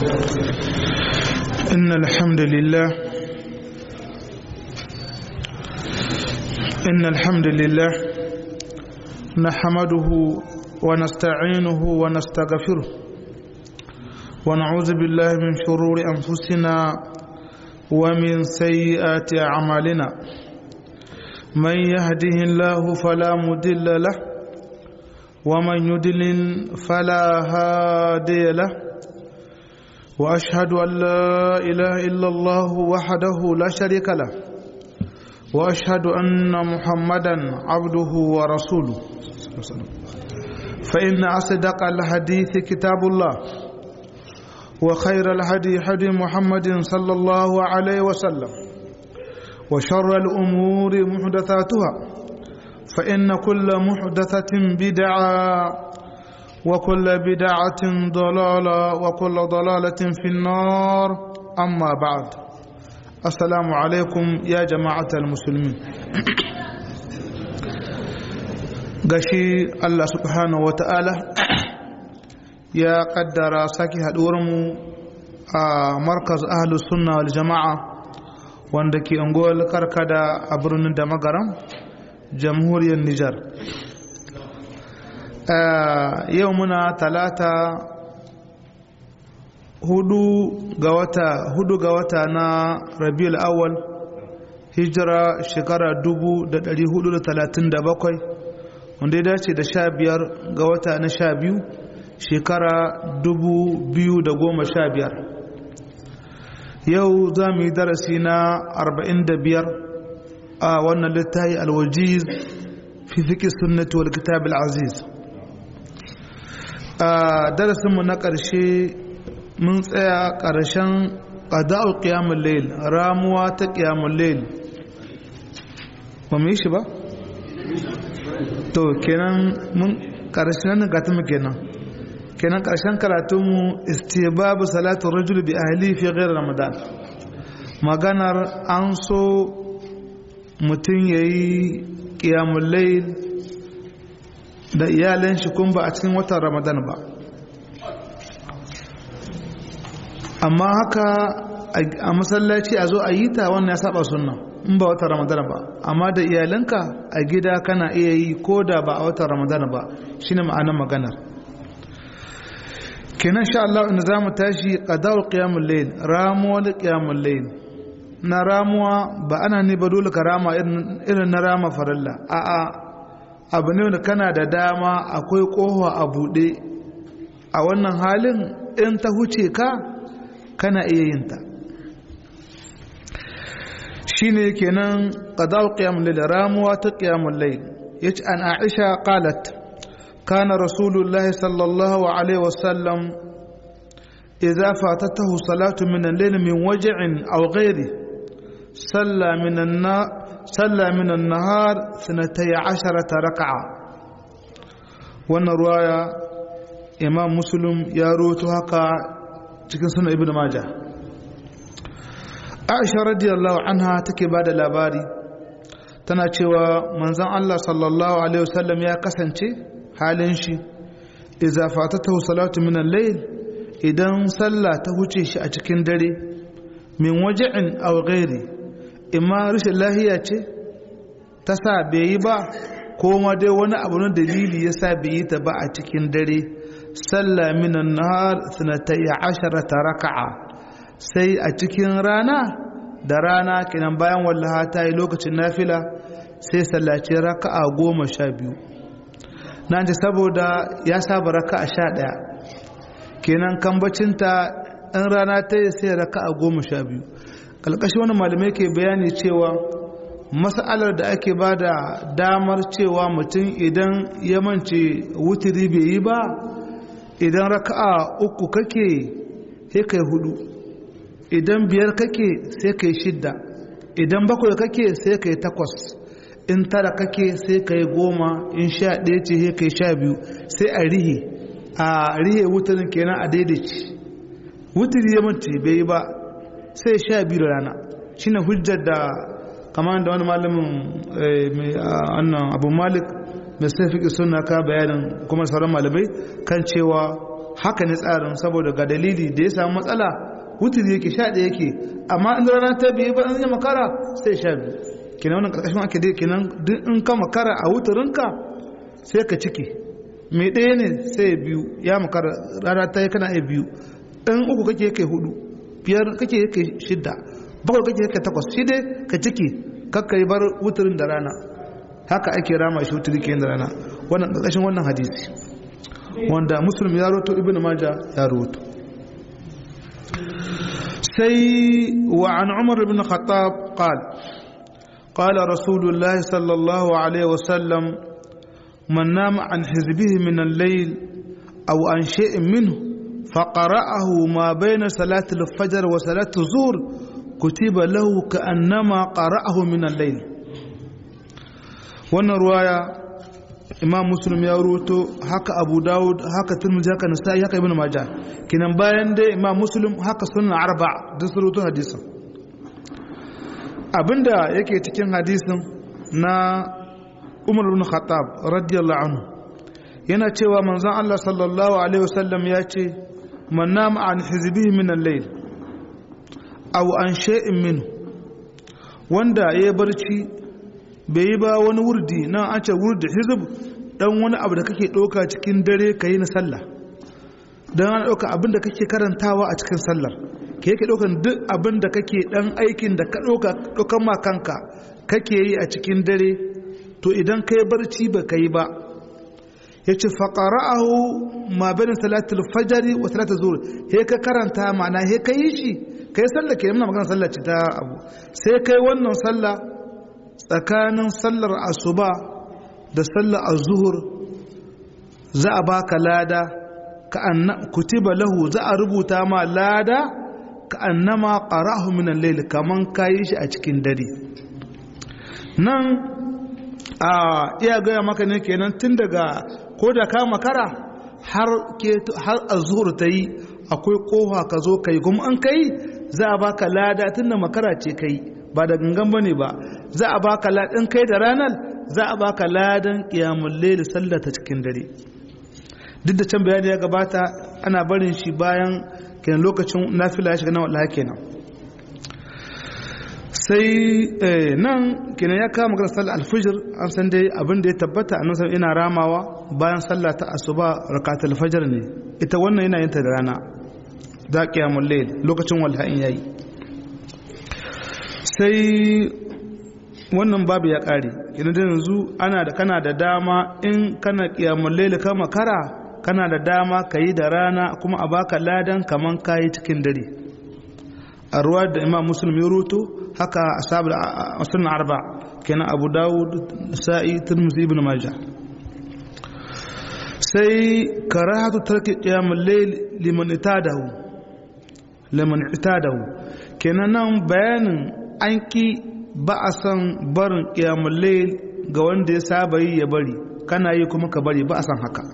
إن الحمد لله إن الحمد لله نحمده ونستعينه ونستغفره ونعوذ بالله من شرور أنفسنا ومن سيئات أعمالنا من يهده الله فلا مضل له ومن يضلل فلا هادي له واشهد ان لا اله الا الله وحده لا شريك له واشهد ان محمدا عبده ورسوله فان اصدق الحديث كتاب الله وخير الهدي هدي محمد صلى الله عليه وسلم وشر الامور محدثاتها فان كل محدثه بدعه وكل بدعة ضلالة وكل ضلالة في النار أما بعد السلام عليكم يا جماعة المسلمين gashi Allah subhanahu wa ta'ala ya kaddara sake haɗuwarmu a markaz ahlus sunna wal jama'a wanda ke unguwar karkada a birnin da magaram jamhuriyar Nijar yau muna talata hudu ga wata hudu ga wata na rabiul awwal hijira shekara dubu da dari hudu da talatin da bakwai wanda ya dace da sha biyar ga wata na sha biyu shekara dubu biyu da goma sha biyar yau za mu yi darasi na arba'in da biyar a wannan littafi alwajiz fi fiƙi sunnati wal kitab al-aziz a darasinmu na ƙarshe mun tsaya ƙarshen ƙada'u ƙiyamun lail ramuwa ta ƙiyamun lail ba mu yi shi ba? to kenan mun ƙarshen nan gata mu kenan kenan ƙarshen karatunmu istibabu salatu rajul bi ahli fi ghair ramadan maganar an so mutum yayi ƙiyamun lail da iyalan shi kun ba a cikin watan ramadan ba amma haka a masallaci a zo a yi ta wannan ya saba sunna in ba watan ramadan ba amma da iyalanka a gida kana iya yi ko da ba a watan ramadan ba shine ma'anar maganar kenan sha Allah inda zamu tashi qada'u qiyamul layl ramuwar qiyamul layl na ramuwa ba ana ne ba dole ka rama irin na rama farilla a'a abu ne wanda kana da dama akwai kowa a buɗe a wannan halin in ta huce ka kana iya yin ta shi ne kenan ƙadar ƙiyamun laila ramuwa ta ƙiyamun lai ya ce an aisha ƙalat kana rasulullahi sallallahu alaihi wasallam idza fatatahu salatu min al-layl min waj'in aw ghairi salla min an صلى من النهار سنتي عشرة ركعة وانا رواية إمام مسلم يروت هكا cikin sunan ibn majah aisha radiyallahu anha take bada labari tana cewa manzon Allah sallallahu alaihi wasallam ya kasance halin shi idza fatatahu salatu min al-layl idan sallah ta huce shi a cikin dare min waj'in aw ghairi imma rashin lahiya ce ta sa bai yi ba ko ma dai wani abu na dalili ya sa bai yi ta ba a cikin dare sallah minan nahar sanatai asharata raka'a sai a cikin rana da rana kenan bayan wallaha ta yi lokacin nafila sai sallaci raka'a goma sha biyu na ji saboda ya saba raka'a sha ɗaya kenan kambacinta in rana ta yi sai raka'a goma sha biyu ƙalƙashi wani malamai ke bayani cewa mas'alar da ake ba da damar cewa mutum idan ya mance wutiri bai yi ba idan raka'a uku kake sai kai hudu idan biyar kake sai kai shidda idan bakwai kake sai kai takwas in tara kake sai kai goma in sha ɗaya ce sai kai sha biyu sai a rihe a rihe wutirin kenan a daidaici wutiri ya mace bai yi ba sai sha biyu da rana shine hujjar da kamar da wani malamin mai annan abu malik mai sai fiƙi suna ka bayanin kuma sauran malamai kan cewa haka ne tsarin saboda ga dalili da ya samu matsala wuturi yake sha ɗaya yake amma in rana ta biyu ba in yi makara sai sha biyu kenan wannan ƙarƙashin ake dai kenan duk in ka makara a wuturinka sai ka ciki mai ɗaya ne sai biyu ya makara rana ta yi kana iya biyu in uku kake yake hudu biyar kake yake shidda bakwai kake yake takwas shi dai ka ciki kakka yi bar wuturin da rana haka ake rama shi wuturi ke da rana wannan ƙarƙashin wannan hadisi wanda muslim ya roto ibn maja ya roto sai wa an umar ibn khattab qal قال رسول الله صلى الله عليه وسلم من نام عن حزبه من الليل أو عن شيء منه فقرأه ما بين صلاة الفجر وصلاة الظهر كتب له كأنما قرأه من الليل wannan ruwaya imam muslim ya ruto haka abu dawud haka turmuzi haka nasa'i haka ibn majah kinan bayan dai imam muslim haka sunan arba duk su ruto hadisin abinda yake cikin hadisin na umar ibn khattab radiyallahu anhu yana cewa manzon Allah sallallahu alaihi wasallam ya ce man nama an hizbihi min al-layl aw an shay'in minhu wanda ya barci bai yi ba wani wurdi nan an ce wurdi hizb dan wani abu da kake ɗauka cikin dare ka yi na sallah don ana ɗauka abin da kake karantawa a cikin sallar ke yake ɗaukan duk abin da kake ɗan aikin da ka ɗauka ɗaukan ma kanka kake yi a cikin dare to idan ka yi barci ba ka yi ba ya ce faƙara'ahu ma bayan salatul fajari wa salatul zuhur he ka karanta ma'ana he ka yi shi ka yi sallah ke muna magana sallah ce ta abu sai kai wannan sallah tsakanin sallar asuba da sallar azuhur za a baka lada ka anna kutiba lahu za a rubuta ma lada ka annama qara'ahu min al-layl kaman kayi shi a cikin dare nan a iya gaya maka ne kenan tun daga ko da ka makara har ke har azhur ta yi akwai kofa ka zo kai kuma an kai za a baka lada tun da makara ce kai ba da gangan bane ba za a baka ladan kai da ranar za a baka ladan qiyamul layl sallata cikin dare duk da can bayani ya gabata ana barin shi bayan kenan lokacin nafila ya shiga na wallahi kenan sai nan kenan ya kama magana sallar alfijir an san dai abin da ya tabbata a nan ina ramawa bayan sallah ta asuba rakatul fajr ne ita wannan yana yin ta da rana da qiyamul layl lokacin wallahi yayi sai wannan babu ya kare kenan da yanzu ana da kana da dama in kana qiyamul layl ka makara kana da dama kayi da rana kuma a baka ladan kaman kayi cikin dare a ruwa da imam muslim ya ruto haka ashabu sunan arba kenan abu dawud sa'i tirmidhi ibn majah sai karahatu tarki qiyamul layl liman itadahu liman itadahu kenan nan bayanin an ki ba a san barin qiyamul layl ga wanda ya saba yi ya bari kana yi kuma ka bari ba a san haka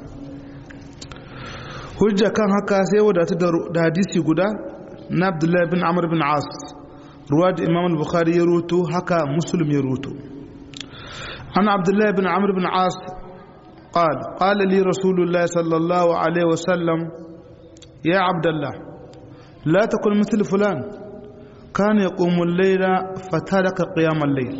hujja kan haka sai wadata da hadisi guda na abdullahi bin amr bin as ruwa da imam al-bukhari ya ruto haka muslim ya ruto an abdullahi bin amr bin as قال قال لي رسول الله صلى الله عليه وسلم يا عبد الله لا تكن مثل فلان كان يقوم الليل فترك قيام الليل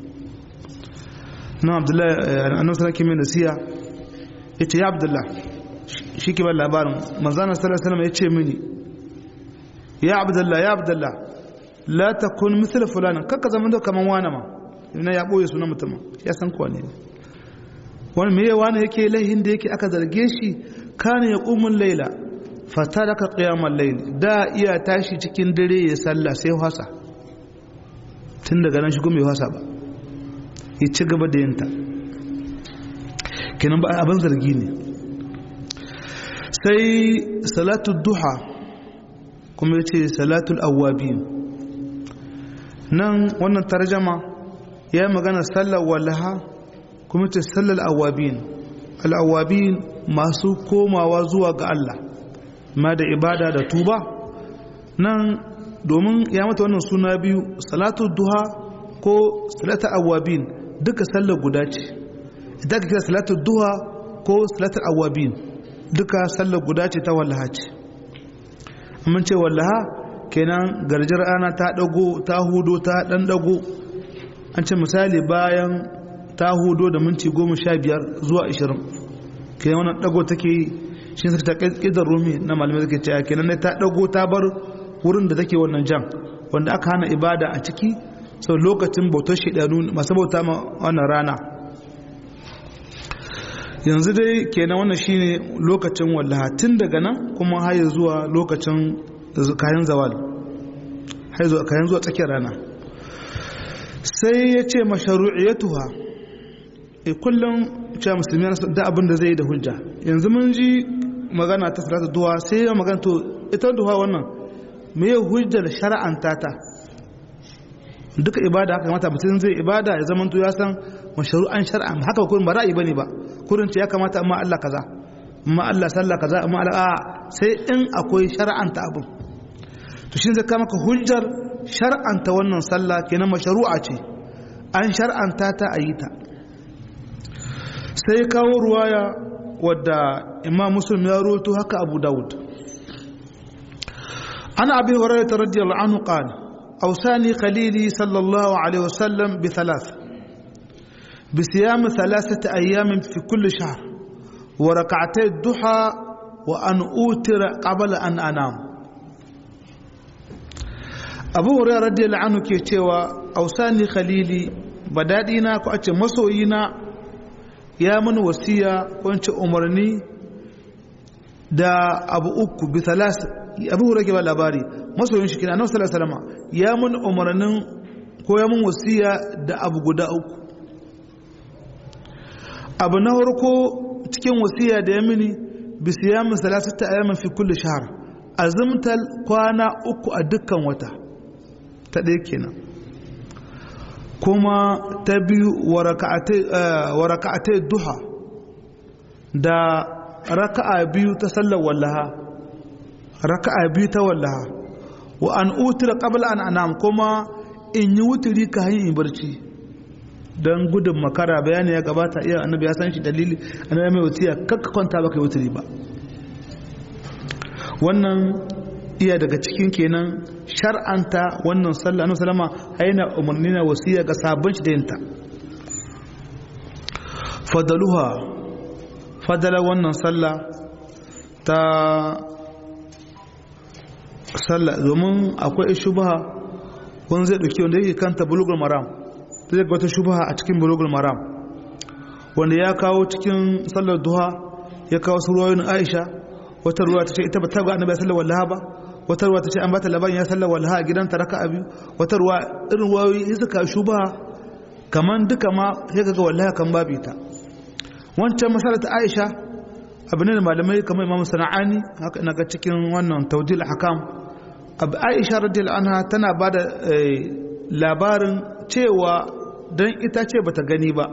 نعم عبد الله أنا مثلا كمين نسيا يا عبد الله shi ke ba labarin manzana sallallahu alaihi ya ce mini ya abdullah ya abdullah la takun misal fulana kakka zama da kaman wani ma ina ya boye sunan mutum ya san kuwa ne wani me wani yake laihin da yake aka zarge shi kana ya qumun laila fataraka qiyamal layl da iya tashi cikin dare ya sallah sai wasa tun daga nan shi kuma bai wasa ba ya ci gaba da yinta kenan ba abin zargi ne sai salatu duha kuma ya ce salatul awwabin nan wannan tarjama ya yi magana sallar wallaha kuma ce sallar awwabin al'awwabin masu komawa zuwa ga Allah ma da ibada da tuba nan domin ya mata wannan suna biyu salatul duha ko salatul awwabin duka sallar guda ce idan ka kira salatul duha ko salatul awwabin duka sallar guda ce ta wallaha ce mun ce wallaha kenan garjar ana ta dago ta hudo ta dan dago an ce misali bayan ta hudo da minti goma sha biyar zuwa ashirin kenan wannan dago take yi shi sai ta ƙidar rumi na malamai suke cewa kenan ta dago ta bar wurin da take wannan jan wanda aka hana ibada a ciki sau lokacin bautar shidanu masu bauta ma wannan rana yanzu dai kenan wannan shine lokacin wallaha tun daga nan kuma har zuwa lokacin kayan zawal har zuwa kayan zuwa tsakiyar rana sai ya ce masharu'iyatuha e kullum cewa musulmi da abin da zai yi da hujja yanzu mun ji magana ta salatu duha sai ya magana to ita duha wannan me hujjar shara'anta ta duka ibada haka kamata mutum zai ibada ya zama ya san mashru'an shar'a haka kurin ba ra'ayi bane ba kurin ce ya kamata amma Allah kaza amma Allah sallah kaza amma Allah sai in akwai shar'anta abin to shin zai kama ka hujjar shar'anta wannan sallah kenan mashru'a ce an shar'anta ta ayi ta sai kawo ruwaya wadda Imam Muslim ya rawaito haka Abu Dawud ana Abi Hurairah radiyallahu anhu qala أوصاني خليلي صلى الله عليه وسلم بثلاث بصيام ثلاثة أيام في كل شهر وركعتي الضحى وأن أوتر قبل أن أنام أبو هريرة رضي الله عنه كيتشيوا أوصاني خليلي بدادينا كأتش مسوينا يا من وصية كنت أمرني da abu uku bi thalas abu hurake ba labari masoyin shi kina annabi sallallahu alaihi wasallam ya mun umarnin ko ya mun wasiya da abu guda uku abu na farko cikin wasiya da ya mini bi siyamin salasata ayyamin fi kulli shahr azumtal kwana uku a dukkan wata ta ɗaya kenan kuma ta biyu wa raka'atai duha da raka'a biyu ta sallar wallaha raka'a biyu ta wallaha wa an utira qabla an anam kuma in yi wuturi ka hanyar in barci don gudun makara bayani ya gabata iya annabi ya san shi dalili annabi mai wutiya kakka kwanta baka yi wuturi ba wannan iya daga cikin kenan shar'anta wannan sallah annabi sallama aina umarni na wasiya ga sabon shi da yinta fadaluha fadala wannan sallah ta sallah domin akwai shubha wani zai dauki wanda yake kanta bulugul maram zai ga wata shubha a cikin bulugul maram wanda ya kawo cikin sallar duha ya kawo su ruwayoyin aisha wata ruwa ta ce ita ba ta ga annabi sallar wallaha ba wata ruwa ta ce an bata labarin ya sallar wallaha a gidanta raka biyu wata ruwa irin ruwayoyi suka shubha kaman duka ma sai ga wallaha kan babu ita wancan masalar ta aisha abu ne da malamai kamar imam sana'ani haka ina ga cikin wannan taudil hakam abu aisha radiyallahu anha tana ba da labarin cewa don ita ce bata gani ba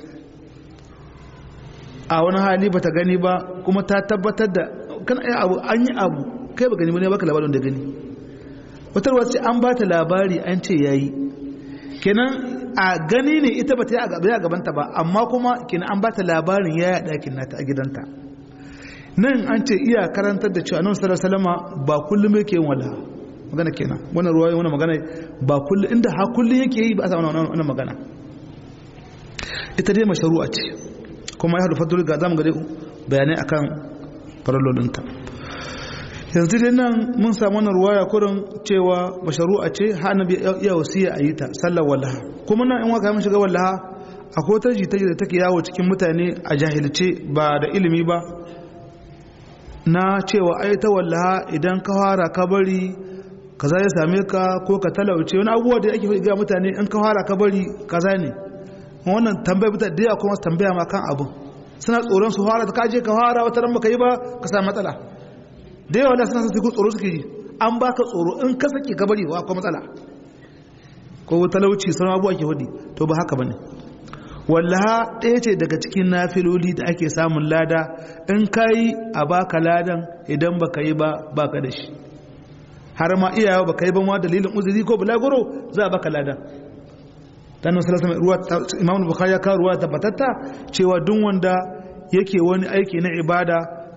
a wani hali bata gani ba kuma ta tabbatar da kan ai abu an yi abu kai ba gani ba ne baka labarin da gani wata ruwa ce an ba ta labari an ce yayi kenan a gani ne ita ba ta yi a gabanta ba amma kuma kenan an ba ta labarin ya yi ɗakin nata a gidanta nan an ce iya karantar da cewa nan sallallahu salama ba kullum yake yin wala magana kenan wannan ruwa wannan magana ba kullum inda ha kullum yake yi ba a samu wannan magana ita dai mashru'a ce kuma ya hadu fadul ga zamu ga bayanai akan farallolinta yanzu dai nan mun samu wannan ruwaya kurin cewa masharu'a ce ha annabi ya wasiya a yi ta sallar wallaha kuma nan in waka mun shiga wallaha akwai ta jita da take yawo cikin mutane a jahilce ba da ilimi ba na cewa ai ta wallaha idan ka fara ka bari kaza ya same ka ko ka talauce wani abubuwa da ake ga mutane in ka fara ka bari kaza ne wannan tambaya mutane da yawa kuma tambaya ma kan abin suna tsoron su fara ka je ka fara wata ran baka yi ba ka samu matsala da yawa da suna sun ku tsoro suke yi an baka tsoro in ka sake ka bari wa akwai matsala ko talauci sauran abubuwa ke hudu to ba haka bane wallaha ɗaya ce daga cikin nafiloli da ake samun lada in ka yi a baka ladan idan baka yi ba baka da shi har ma iyawa baka yi ba ma dalilin uzuri ko bulaguro za a baka ladan dan sallallahu alaihi ruwa imam bukhari ya kawo ruwa tabbatatta cewa duk wanda yake wani aiki na ibada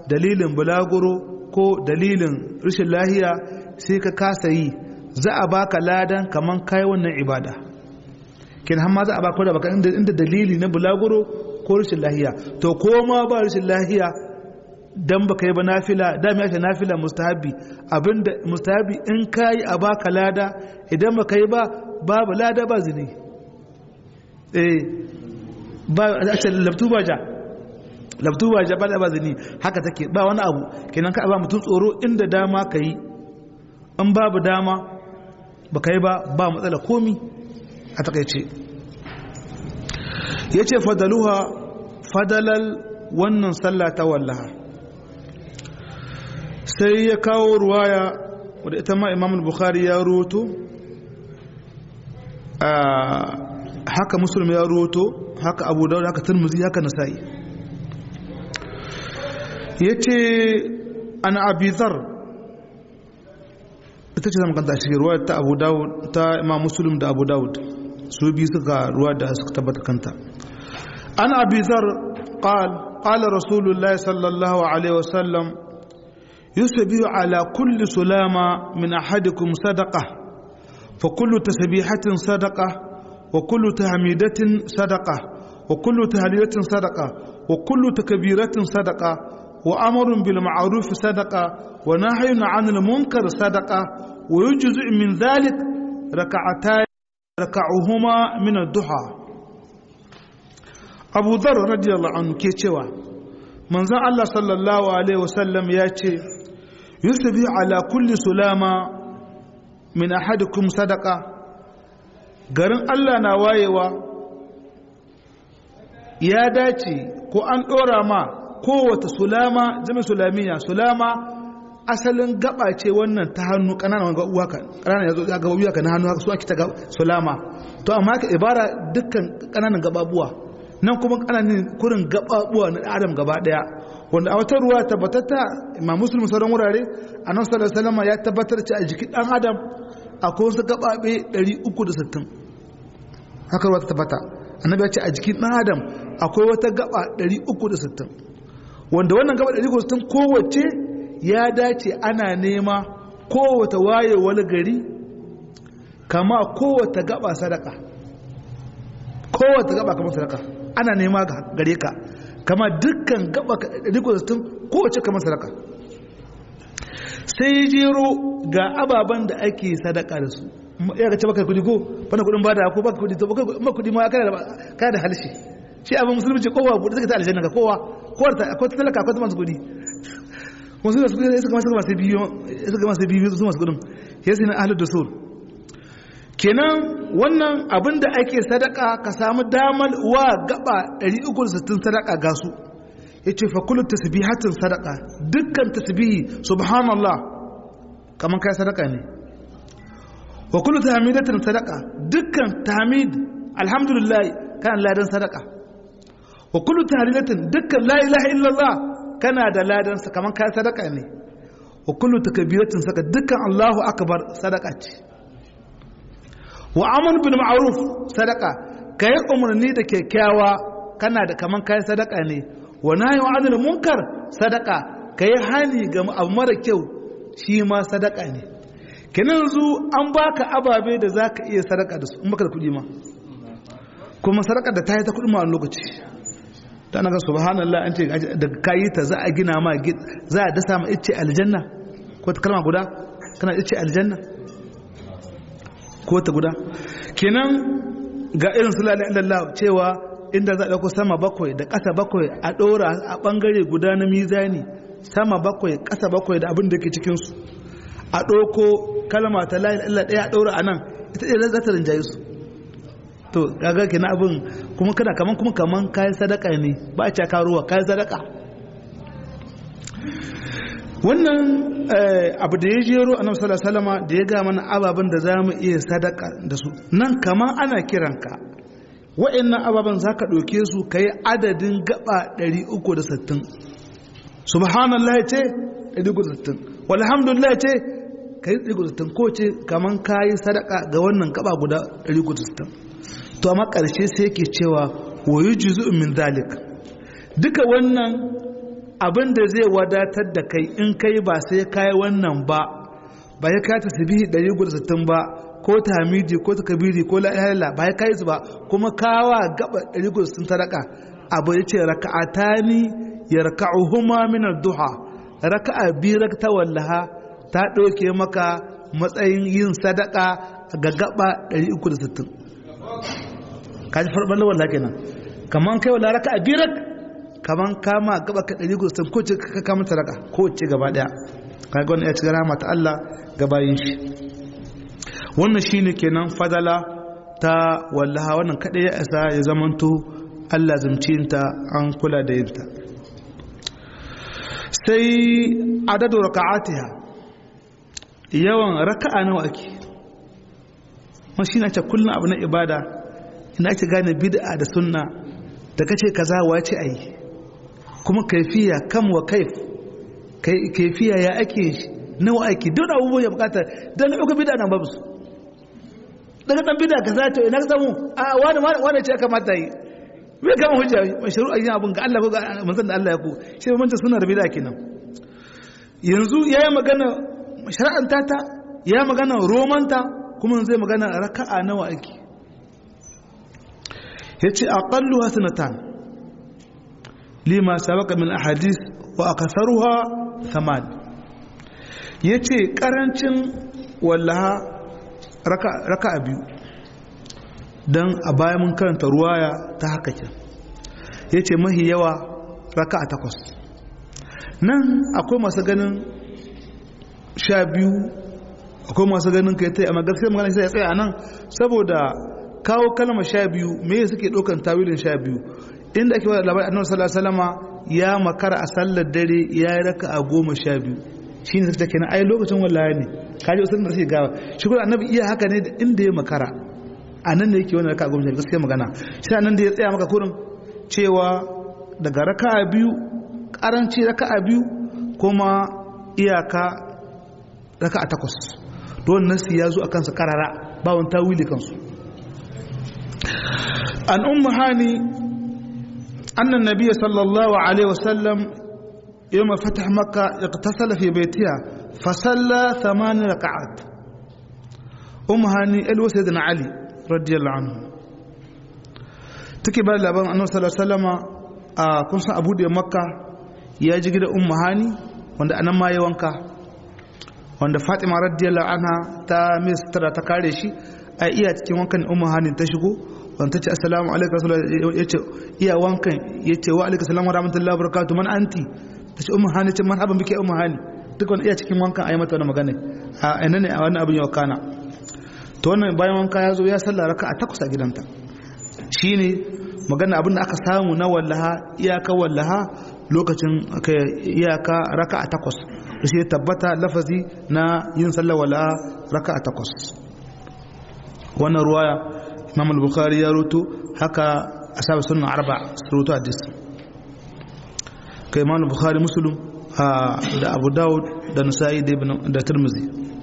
dalilin bulaguro ko dalilin rashin lahiya sai ka kasa yi za a baka ladan kaman kai wannan ibada kin har ma za a baka da baka inda dalili na bulaguro ko rashin lahiya to ko ma ba rashin lahiya dan baka yi ba nafila da mai ake nafila mustahabi abinda mustahabi in kai a baka lada idan baka yi ba babu lada ba zini eh ba a ce labtu ba ja labtu ba ja ba da ba zini haka take ba wani abu kenan ka ba mutum tsoro inda dama ka yi in babu dama baka yi ba ba matsala komi a takaice ya ce fadaluha fadalal wannan sallah ta wallaha sai ya kawo ruwaya wadda ita ma imam bukhari ya roto haka musulmi ya roto haka abu daud haka turmuzi haka nasa'i ya ce ana abizar ita ce zama kanta shi ruwa ta abu daud ta imam musulun da abu daud su bi suka ruwa da suka tabbata kanta an abizar قال قال رسول الله صلى الله عليه وسلم يسبح على كل سلامة من أحدكم صدقة فكل تسبيحة صدقة وكل تحميدة صدقة وكل تهليلة صدقة وكل تكبيرة صدقة وأمر بالمعروف صدقة ونهي عن المنكر صدقة ويجزء من ذلك ركعتان ركعهما من الضحى abu zar radiyallahu anhu ke cewa manzon Allah sallallahu alaihi wasallam ya ce yusufi ala kulli sulama min ahadikum sadaka garin Allah na wayewa ya dace ko an dora ma kowace sulama jami sulamiya sulama asalin gaba ce wannan ta hannu kananan gabuwa ka kananan yazo ga gabuwa ka na hannu haka su ake ta sulama to amma ka ibara dukkan kananan gababuwa nan kuma ana ne kurin gababuwa na adam gaba daya wanda a wata ruwa tabbatatta imam muslim sauran wurare a nan sallallahu alaihi ya tabbatar ce a jikin dan adam akwai wasu gababe 360 haka ruwa ta tabbata annabi ya ce a jikin dan adam akwai wata gaba 360 wanda wannan gaba 360 kowace ya dace ana nema kowace wayewar gari kama kowace gaba sadaka kowace gaba kamar sadaka ana nema gare ka kama dukkan gaba riko tun kowace kamar sadaka sai jero ga ababen da ake sadaka da su ya ga ce baka kudi ko bana kudin bada ko baka kudi to baka kudi ma kana da kana da halshe shi abin musulunci kowa kudi suka ta aljanna ga kowa kowa ta akwai talaka akwai masu kudi wasu da suka masu masu biyu suka masu biyu su masu kudin yasi na ahlud dusul kenan wannan abin da ake sadaka ka samu damar wa gaba 360 sadaka ga su ya ce fakulun tasbihatin sadaka dukkan tasbihi subhanallah kamar kai sadaka ne wa kullu tahmidatin sadaka dukkan tahmid alhamdulillah kana ladan sadaka wa kullu tahlilatin dukkan la ilaha illallah kana da ladan sa kamar kai sadaka ne wa kullu takbiratin sadaka dukkan allahu akbar sadaka ce wa amal bil ma'ruf sadaka kai umarni da kyakkyawa kana da kaman kai sadaka ne wa nahyi anil munkar sadaka kai hani ga abu mara kyau shi ma sadaka ne kenan yanzu an baka ababe da zaka iya sadaka da su in baka da kuɗi ma kuma sadaka da ta yi ta kuɗi ma a lokaci ta naga subhanallah an ce da kayi ta za a gina ma za a dasa ma ice aljanna ko ta kalma guda kana ice aljanna ko ta guda kenan ga irin su lalai cewa inda za a ɗauko sama bakwai da ƙasa bakwai a ɗora a ɓangare guda na mizani sama bakwai ƙasa bakwai da abin da ke cikinsu a ɗauko kalma ta lalai ɗaya a ɗora a nan ita ɗaya za ta rinjaye su to gaga kenan abin kuma kana kaman kuma kaman kayan sadaka ne ba a caka ruwa kayan sadaka wannan abu da ya jero a nan salama da ya ga mana ababen da za mu iya sadaka da su nan kamar ana kiranka wa'annan ababen za ka ɗauke su ka yi adadin gaba 360 subhanallah ce 360 walhamdulillah ce ka yi 360 ko ce kamar ka yi sadaka ga wannan gaba guda 360 to amma ƙarshe sai ke cewa wayu juzu min zalik duka wannan abin da zai wadatar da kai in kai ba sai kai wannan ba ba ya kai tasbihi 160 ba ko tahmidi ko takbiri ko la ilaha illa ba ya kai su ba kuma kawa gaba 160 sadaka abu yace raka'atani yarka'uhuma min ad-duha raka'a bi rakta wallaha ta ɗauke maka matsayin yin sadaka ga gaba 360 kaji farɓar lawan kenan kaman kai wala raka a birak kaman kama gaba ka 360 ko ce ka kama sadaka ko ce gaba daya kaga wannan ya ci rama ta Allah gabayin shi wannan shine kenan fadala ta wallaha wannan kada ya isa ya zamanto Allah zamcinta an kula da yinta sai adadu raka'atiha yawan raka'a nawa ake shi na ce kullum abu na ibada ina ake gane bid'a da sunna da kace kaza wace ayi kuma kaifiya kam wa kaif kaifiya ya ake nawa ake duk abubuwan ya bukata dan ga bid'a nan babu su daga dan bid'a kaza to ina ka samu a wani wani ce kamata yi me kama hujja mashru'a yin abun ga Allah ko ga manzon da Allah ya ku shi mun ta sunnar bid'a kenan yanzu yayi magana shar'anta ta ya magana romanta kuma zai magana raka'a nawa ake yace aqallu sanatan lima sabaka min ahadith wa akatharuha thaman yace karancin wallaha raka'a biyu dan a baya mun karanta ruwaya ta haka kin yace mahi yawa raka'a takwas nan akwai masu ganin sha biyu akwai masu ganin kai ta amma gaskiya magana sai ya tsaya nan saboda kawo kalmar sha biyu me suke ɗaukan tawilin sha biyu inda ake wada labarin annabi sallallahu alaihi wasallama ya makara a sallar dare ya yi raka a goma sha biyu shine sai take nan ai lokacin wallahi ne kaji usulun da suke gawa shi kuma annabi iya haka ne da inda ya makara a nan da yake wani raka a goma sha biyu gaskiya magana shi nan da ya tsaya maka kurin cewa daga raka a biyu karanci raka a biyu kuma iyaka raka a takwas don nasi ya zo a kansa karara ba wani tawili kansu an umma hani annan nabiya sallallahu alaihi wasallam yawma fatah makka iqtasala fi baytiha fa salla thaman rak'at umma hani alwa sayyidina ali radiyallahu anhu take ba labarin annabi sallallahu alaihi wasallama a kun san abu da makka ya ji gidan umma hani wanda anan ma ya wanka wanda fatima radiyallahu anha ta mistara ta kare shi a iya cikin wankan ummu hanin ta shigo wanda ta ce assalamu alaikum rasulullah yace iya wankan yace wa alaikum assalamu rahmatullahi wabarakatuh man anti ta ce ummu hanin ce marhaban bike ummu hani duk wanda iya cikin wankan ayi mata wannan magana a ina ne a wannan abin yau kana to wannan bayan wanka ya zo ya sallah raka'a takwas a gidanta shine magana abin da aka samu na wallaha iyaka wallaha lokacin iyaka raka'a takwas da shi tabbata lafazi na yin sallar wala raka a takwas wannan ruwaya imam al-bukhari ya rutu haka ashabu sunan arba su rutu hadis kai imam al-bukhari muslim da abu dawud da nasa'i da tirmizi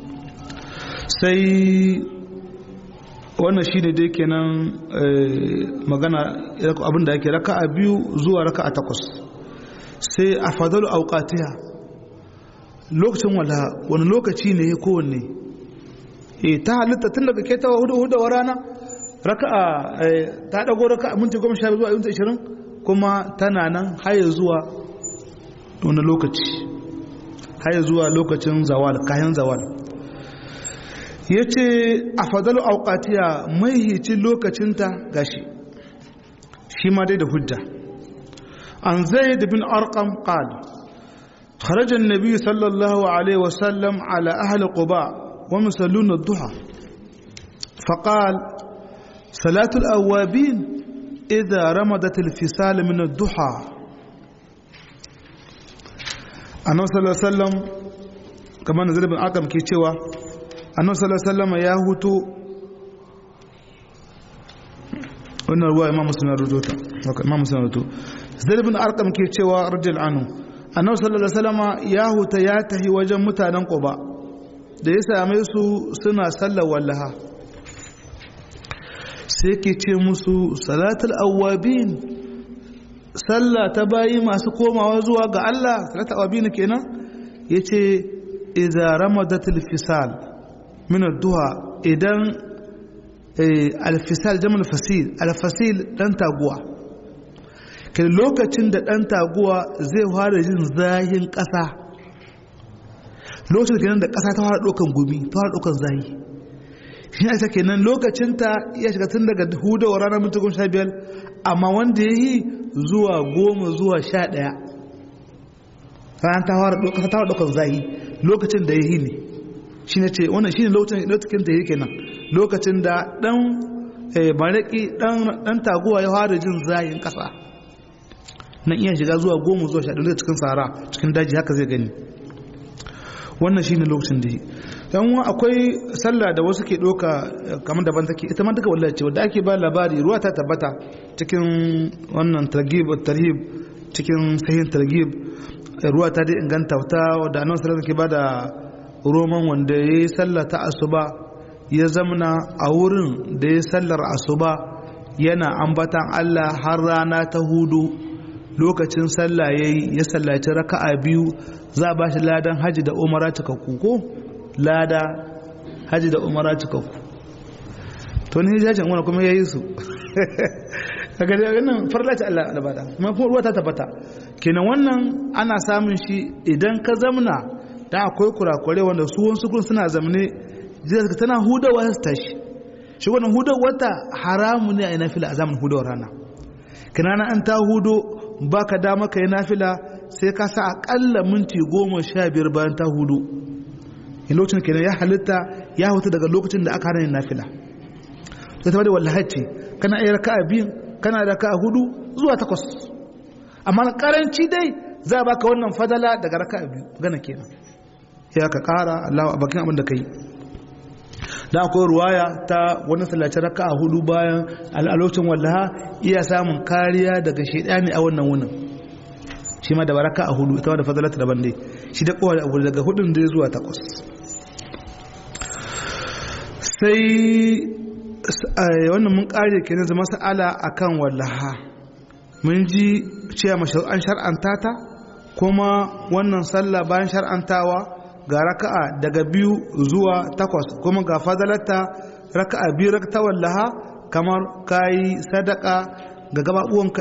sai wannan shine dai kenan magana abin da yake raka a biyu zuwa raka a takwas sai a fadalu auqatiha lokacin wala wani lokaci ne ya kowanne e ta halitta tun daga ke tawa hudu hudu wa rana raka'a ta dago raka'a minti goma sha zuwa minti ishirin kuma tana nan haya zuwa wani lokaci haya zuwa lokacin zawal kayan zawal ya ce a fadalu auqatiya mai hicin lokacinta gashi shi ma dai da hujja an zai da bin arqam qala خرج النبي صلى الله عليه وسلم على أهل قباء ومسلون الضحى فقال صلاة الأوابين إذا رمضت الفصال من الضحى annabi sallallahu alaihi wasallam kamar nazar bin akam ke cewa annabi sallallahu alaihi wasallam ya hutu wannan ruwa imam muslim ya rubuta imam muslim ya rubuta zaid bin arqam ke cewa radiyallahu anhu annabi sallallahu alaihi wasallam ya huta ya tahi wajen mutanen quba da ya same su suna sallar wallaha sai ke ce musu salatul awwabin sallah ta bayi masu komawa zuwa ga Allah salata abin kenan yace idza ramadatil fisal min ad-duha idan al-fisal jamal fasil al-fasil dan taguwa kai lokacin da dan taguwa zai fara jin zahin kasa lokacin kenan da kasa ta fara dokan gumi ta fara dokan zahi shi ne kenan lokacin ta ya shiga tun daga hudawar ranar minti goma sha biyar amma wanda ya yi zuwa goma zuwa sha ɗaya ranar ta fara ɗaukar zahi lokacin da ya yi ne shi ne ce wannan shi ne lokacin da ya yi kenan lokacin da ɗan baraki ɗan taguwa ya fara jin zahin ƙasa nan iya shiga zuwa goma zuwa sha ɗaya cikin sahara cikin daji haka zai gani wannan shi ne lokacin da ya yi yan akwai sallah da wasu ke ɗauka kamar daban take ita ma duka wallahi ce wadda ake ba labari ruwa ta tabbata cikin wannan targhib tarhib cikin sahihin targhib ruwa ta dai inganta ta wadda annabi sallallahu alaihi ke bada roman wanda yayi sallah ta asuba ya zamna a wurin da ya sallar asuba yana ambatan Allah har rana ta hudu lokacin sallah yayi ya sallaci raka'a biyu za a ba shi ladan haji da umara cikakku ko lada haji da umara cikakku to ni hajjin wani kuma ya yi su daga daga nan farlaci Allah albada kuma kuma ruwa ta tabbata kenan wannan ana samun shi idan ka zamna da akwai kurakure wanda su wasu kun suna zamne jiya tana hudawa su tashi shi wannan hudawar ta haramu ne a yi nafila a zamanin hudawar rana kinana an ta hudo baka dama ka yi nafila sai ka sa akalla minti goma sha biyar bayan ta hudu in lokacin kenan ya halitta ya hutu daga lokacin da aka hana yin nafila sai ta bada wallahaci kana iya raka'a biyu kana da raka'a hudu zuwa takwas amma karanci dai za a baka wannan fadala daga raka'a biyu gana kenan ya ka kara Allah a bakin abin da kai da akwai ruwaya ta wani sallaci raka'a hudu bayan al'alocin wallaha iya samun kariya daga shaidani a wannan wunin shi ma da baraka a hudu ita da fadalata daban dai shi da kowa abu daga hudun da zuwa takwas sai wannan mun kare kenan zama sa'ala akan wallaha mun ji cewa an shar'anta ta kuma wannan sallah bayan shar'antawa ga raka'a daga biyu zuwa takwas kuma ga fadalata raka'a biyu ta wallaha kamar kayi sadaka ga gababuwanka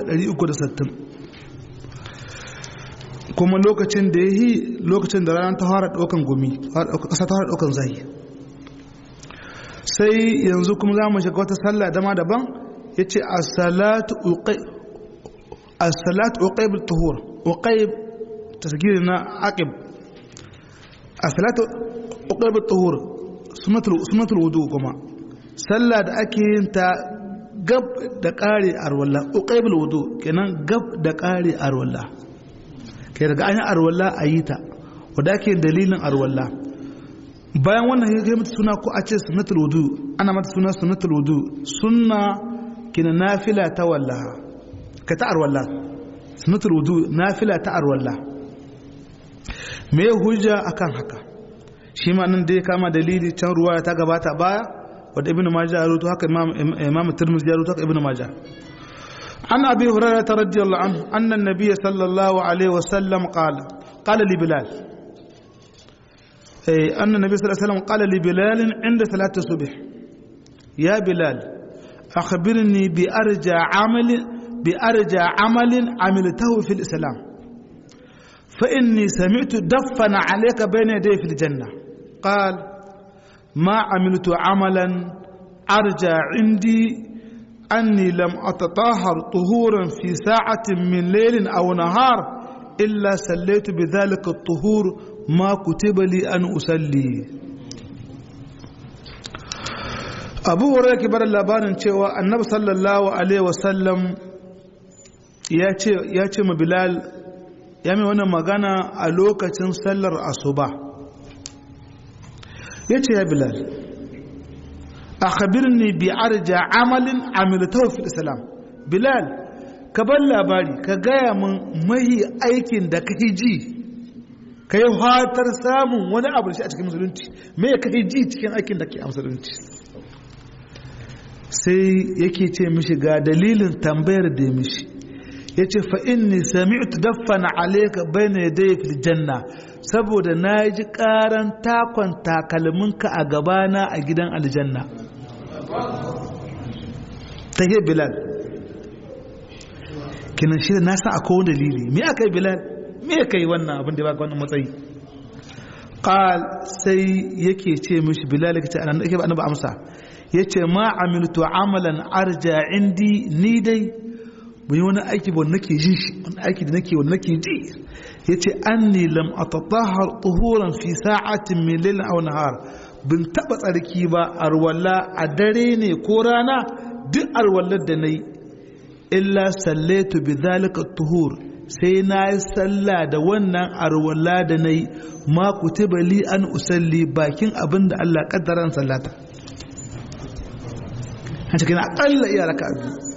360 kuma lokacin da ya yi lokacin da ranar ta fara ɗaukan gumi ƙasa ta fara ɗaukan zai sai yanzu kuma za mu shiga wata sallah dama daban ya ce a salatu uqaib tuhur uqaib tasgiri na aqib a salatu uqaib tuhur sunatul wudu kuma sallah da ake yin ta gab da ƙare arwalla uqaib wudu kenan gab da ƙare arwalla kai daga an yi arwalla a yi ta wadda ake dalilin arwalla bayan wannan ya kai mata suna ko a ce sunnatul wudu ana mata suna sunnatul wudu sunna kina nafila ta wallaha ka ta arwalla sunnatul wudu nafila ta arwalla me hujja akan haka shi ma nan dai kama dalili can ruwa ta gabata baya wadda ibnu majah ya rubuta haka imam imam tirmidhi ya rubuta haka ibnu majah عن أبي هريرة رضي الله عنه أن النبي صلى الله عليه وسلم قال قال لبلال أن النبي صلى الله عليه وسلم قال لبلال عند ثلاثة الصبح يا بلال أخبرني بأرجى عمل بأرجى عمل عملته في الإسلام فإني سمعت دفن عليك بين يدي في الجنة قال ما عملت عملا أرجى عندي أني لم أتطهر طهورا في ساعة من ليل أو نهار إلا سليت بذلك الطهور ما كتب لي أن أسلي abu hurairah ke bar labarin cewa annabi sallallahu alaihi wasallam ya ce ya ce ma bilal ya mai wannan magana a lokacin sallar asuba ya ce ya bilal akhbirni bi arja amalin amiltahu fil islam bilal ka bar labari ka gaya min mahi aikin da kake ji ka yi fatar samun wani abu shi a cikin musulunci me ya kake ji cikin aikin da ke a musulunci sai yake ce mishi ga dalilin tambayar da mishi ya ce fa'inni sami'tu daffana alaika bai na yadda fil janna saboda na ji ƙaran takon takalminka a gabana a gidan aljanna ta yi bilal kinan shi na san akwai wani dalili me aka yi bilal me aka yi wannan abin da ya baka wannan matsayi qal sai yake ce mishi bilal yake ce anan yake ba ba amsa yace ma amiltu amalan arja indi ni dai bai wani aiki ba nake ji shi wani aiki da nake wani nake ji yace anni lam atatahhar tuhuran fi sa'atin min lailin aw nahar bin taba tsarki ba arwalla a dare ne ko rana duk arwallar da nayi illa sallaitu bi zalika tuhur sai na yi sallah da wannan arwalla da nayi ma kutiba li an usalli bakin abin da Allah kaddaran sallata a cikin akalla iya raka'a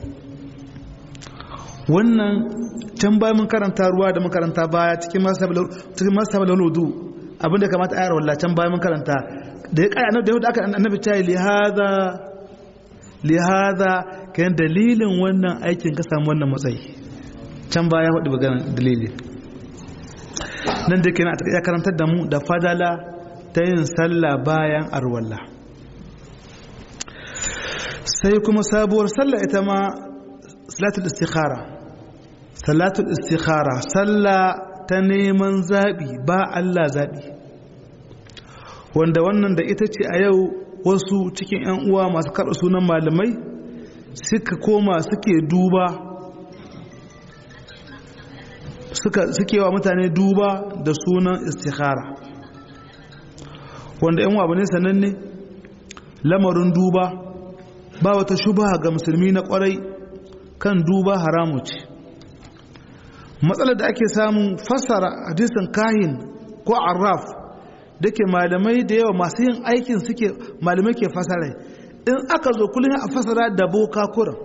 wannan can bayan mun karanta ruwa da makaranta baya cikin masu da wudu abinda kamata ayar walla can bayan mun karanta da ya kai annabi da aka annabi ta yi lihaza lihaza kan dalilin wannan aikin ka samu wannan matsayi can baya hudu magana dalili nan da kenan ya karantar da mu da fadala ta yin sallah bayan arwalla sai kuma sabuwar sallah ita ma salatul istikhara salatul istikhara sallah ta neman zaɓi ba Allah zaɓi wanda wannan da ita ce a yau wasu cikin 'yan uwa masu karɓa sunan malamai suka koma suke duba suke wa mutane duba da sunan istikhara wanda 'yan abu ne sananne lamarin duba ba wata shuba ga musulmi na kwarai kan duba haramu ce matsalar da ake samun fassara hadisin kahin ko arraf da ke malamai da yawa masu yin aikin suke malamai ke fassara in aka zo kullum a fassara da boka kuran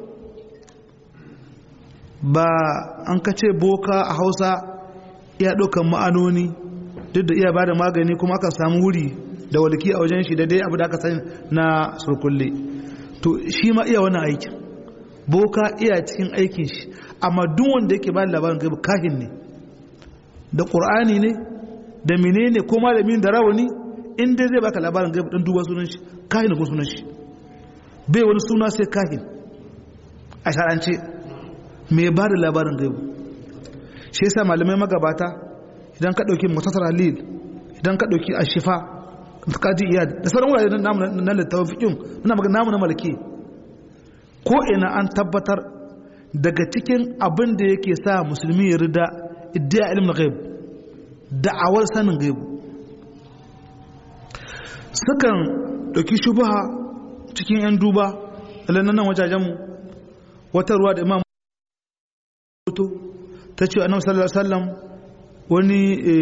ba an kace boka a hausa iya ɗaukan ma'anoni duk da iya ba da magani kuma aka samu wuri da walki a wajen shi da dai abu da aka sani na surkulle to shi ma iya wani aikin boka iya cikin aikin shi amma duk wanda yake ba labarin gaibu kahin ne da ƙur'ani ne da menene ko malamin da rawani in dai zai baka labarin gaibu dan duba sunan shi kahin ko sunan shi bai wani suna sai kahin a sharance mai ba da labarin gaibu shi yasa malamai magabata idan ka ɗauki mutasar halil idan ka ɗauki ashifa kaji iya da sauran wurare na littafin fikin muna magana namu na malaki ko ina an tabbatar daga cikin abin da yake sa musulmi ya rida iddiya ilmin ghaib da'awar sanin gaibu sukan ɗauki shubaha cikin 'yan duba nan wajajenmu wata ruwa da imam ta ce annabi sallallahu alaihi wasallam wani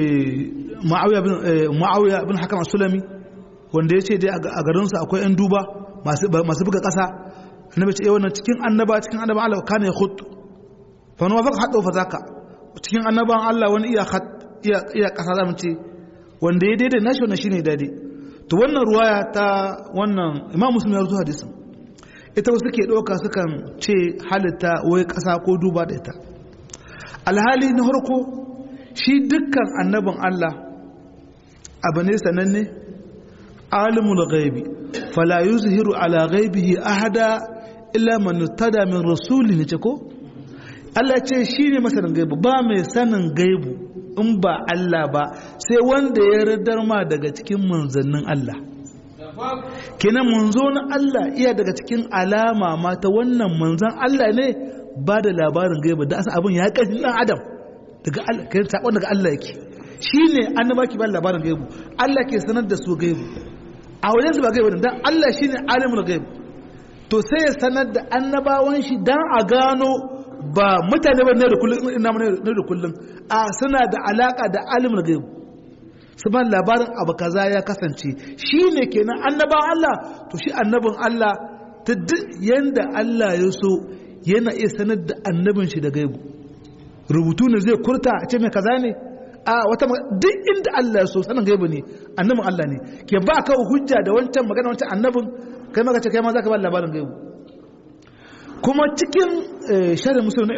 ma'awiya bin hakam sulami wanda ya ce dai a garinsu akwai 'yan duba masu buga ƙasa annabi ce wannan cikin annaba cikin annaba Allah kana ya khut fa no fa hadu fa zaka cikin annaban Allah wani iya khat iya iya kasa zamu ce wanda ya daidai nashi wannan shine daidai to wannan ruwaya ta wannan Imam Muslim ya rubuta hadisin ita wasu ke doka sukan ce halitta wai kasa ko duba da ita alhali na harko shi dukkan annabin Allah abu ne sananne alimul ghaibi fala yuzhiru ala ghaibihi ahada illa man tada min rasuli ne ce ko Allah ce shi ne masanin gaibu ba mai sanin gaibu in ba Allah ba sai wanda ya radar ma daga cikin manzannin Allah kenan manzo na Allah iya daga cikin alama ma ta wannan manzan Allah ne ba da labarin gaibu da asa abin ya kashi dan adam daga Allah kai sakon daga Allah yake shine annaba ki ba labarin gaibu Allah ke sanar da su gaibu a wajen su ba gaibu dan Allah shine alimul gaibu to sai ya sanar da annabawan shi dan a gano ba mutane ba ne da kullum ina ne da kullum a suna da alaka da alimul gaibu su ban labarin abu kaza ya kasance shine kenan annabawan Allah to shi annabin Allah ta duk yanda Allah ya so yana iya sanar da annabin shi da gaibu rubutu ne zai kurta a ce mai kaza ne a wata duk inda Allah ya so sanin gaibu ne annabin Allah ne ke ba ka hujja da wancan magana wancan annabin kai maka ce kai ma zaka ba labarin gaibu kuma cikin sharin musulun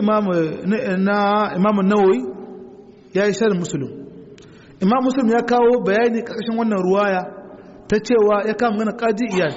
na imamun nawawi ya yi sharin musulun imam musulun ya kawo bayani ƙarƙashin wannan ruwaya ta cewa ya kama gana ƙadi iyal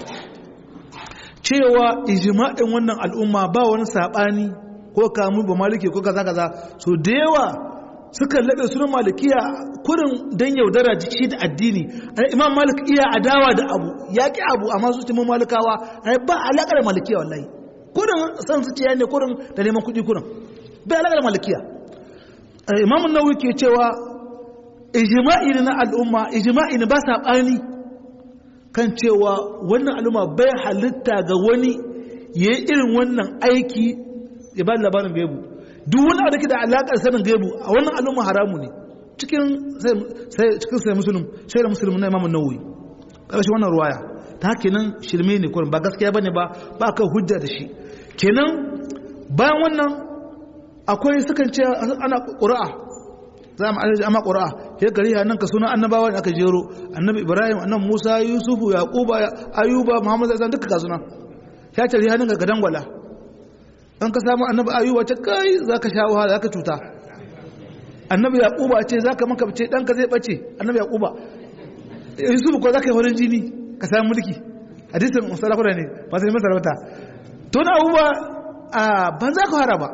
cewa ijima'in wannan al'umma ba wani saɓani ko kamu ba maliki ko kaza kaza so da yawa suka laɓe sunan malikiya kurin don yaudara jiki da addini imam malik iya adawa da abu ya ƙi abu amma su cimin malikawa ba alaƙar malikiya wallahi kurin san su ciya ne kurin da neman kuɗi kurin bai alaƙar malikiya imamun nawawi ke cewa ijma'i na al'umma ijma'i ne ba saɓani kan cewa wannan al'umma bai halitta ga wani ya yi irin wannan aiki ya ba labarin gaibu duk wani abu da ke da alaƙar sanin gaibu a wannan al'umma haramu ne cikin sai musulun sai da musulun na imamun nawawi ƙarshen wannan ruwaya ta haka nan shirme ne kurin ba gaskiya bane ba ba kan hujja da shi kenan bayan wannan akwai sukan ce ana ƙura'a za mu alaji amma ƙura'a ya gari ya nan ka suna annabawa da aka jero annabi ibrahim annabi musa yusufu yaquba ayuba muhammad zai duka ka suna ya ce rihanin ga dangwala an ka samu annabi ayuba ce kai za ka sha wahala za ka cuta annabi yaquba ce za ka maka ce ɗanka zai ɓace annabi yaquba yusufu ko za ka yi horin jini ka samu mulki hadisin sarakuna ne ba sai masarauta to na abubuwa ban za ka fara ba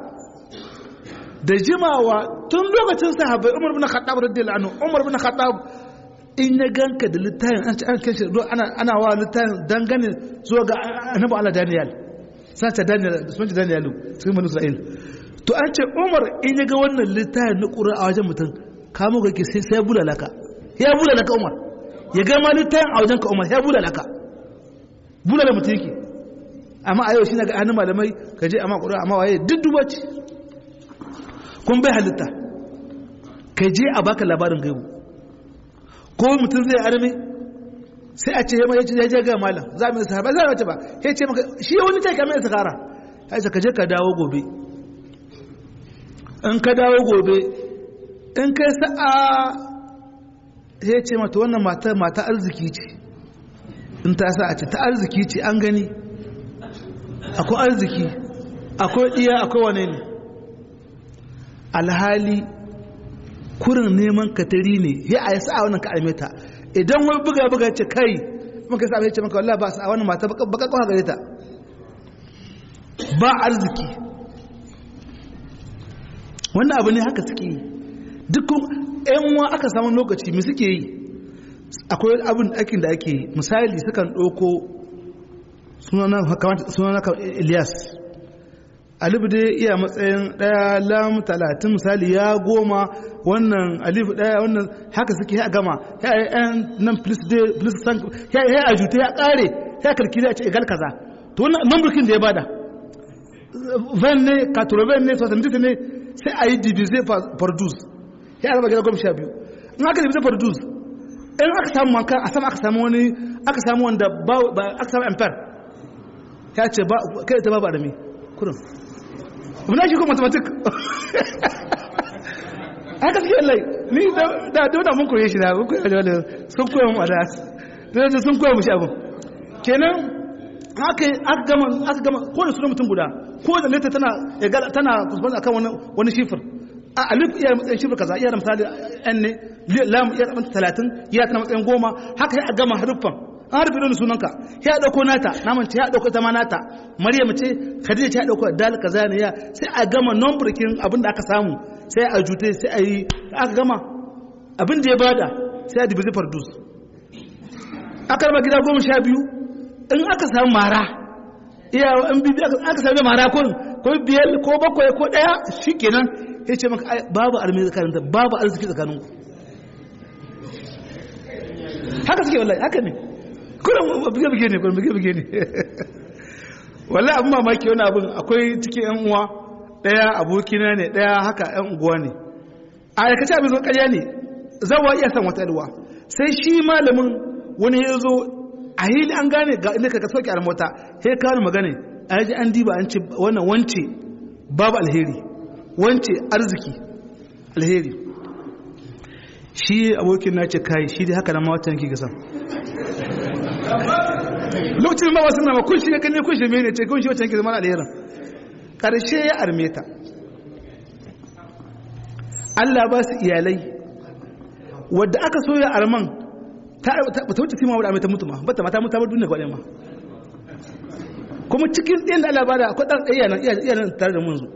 da jimawa tun lokacin sahabbai umar bin khattab radiyallahu anhu umar bin khattab in ya ganka da littafin an ci an kai shi ana ana wa littafin dangane zuwa ga annabi Allah Daniel sai ta Daniel sun ci Daniel cikin bani Isra'il to an ce umar in ya ga wannan littafin na Qur'ani a wajen mutum kamo ga ke sai sai bulalaka ya bulalaka umar ya ga ma littafin a wajen ka umar ya bulalaka bulala mutum yake amma a yau shi na ga hannun malamai ka je amma ƙura amma waye duk duba ce kun bai halitta ka je a baka labarin gaibu ko mutum zai arme sai a ce ya je ga malam za mu yi sahaba za a wace ba ya ce maka shi wani ta kamar sakara ya ce ka je ka dawo gobe in ka dawo gobe in kai sa'a ya ce mata wannan mata arziki ce in ta sa a ce ta arziki ce an gani akwai arziki akwai iya akwai wane ne alhali kurin neman katari ne ya a yi sa'a wannan ka ta idan wani buga buga ce kai maka sa ya ce maka wallah ba sa'a wannan mata baka kwa gare ta ba arziki wannan abu ne haka suke yi duk yan wa aka samu lokaci mai suke yi akwai abin aikin da ake yi misali sukan ɗauko sunana Ilyas alif dai iya matsayin ɗaya lam talatin misali ya goma wannan alif ɗaya wannan haka suke ya gama ya yi yan nan plus dai plus san ya yi ajuta ya ƙare ya karkiri a ce igal kaza to wannan numburkin da ya bada van ne katroven ne sosantit ne sai a yi divise produce ya raba gida goma sha biyu in aka divise produce in aka samu manka a sama aka samu wani aka samu wanda ba aka samu ampere ya ce ba kai ta babu adami kurin muna shi ko mathematic haka suke lai ni da da mun koye shi da mun koye da sun koya mu da da sun koya mu shi abin kenan haka aka gama aka gama ko da sunan mutum guda ko da leta tana tana kusurban akan wani wani shifir a alif iya matsayin shifir kaza iya da misali n ne lam iya da talatin iya tana matsayin goma haka ya gama haruffan an harfi don sunanka ya dauko nata naman ce ya dauko ita ma nata maryam ce khadija ce ya dauko dal kaza ne ya sai a gama number kin abin da aka samu sai a jute sai a yi aka gama abin da ya bada sai a dibizi fardus aka raba gida goma sha biyu in aka samu mara iya an bibi aka sami mara ko ko biyar ko bakwai ko daya shikenan ya ce maka babu armi tsakanin babu arziki tsakanin ku haka suke wallahi haka ne kullum buge buge ne kullum buge buge ne wallahi abin mamaki wani abin akwai cikin yan uwa daya abokina ne daya haka yan unguwa ne a aikace abin zo karya ne zawa iya san wata alwa sai shi malamin wani ya zo a hili an gane ga inda ka soke a mota sai ka wani magana a yaji an diba an ce wannan wance babu alheri wance arziki alheri shi abokin na ce kai shi dai haka na mawata yanki gasan lokacin ba wasu nama kun shi ne kan ne kun shi mene ce kun shi wacce yanki zama alherin ƙarshe ya arme ta Allah ba su iyalai wadda aka so ya arman ta wuce sima wadda ta mutu ma bata mata mutu ba duniya gwaɗe ma kuma cikin ɗin da Allah ba da akwai ɗan ɗaya nan iya nan tare da munzu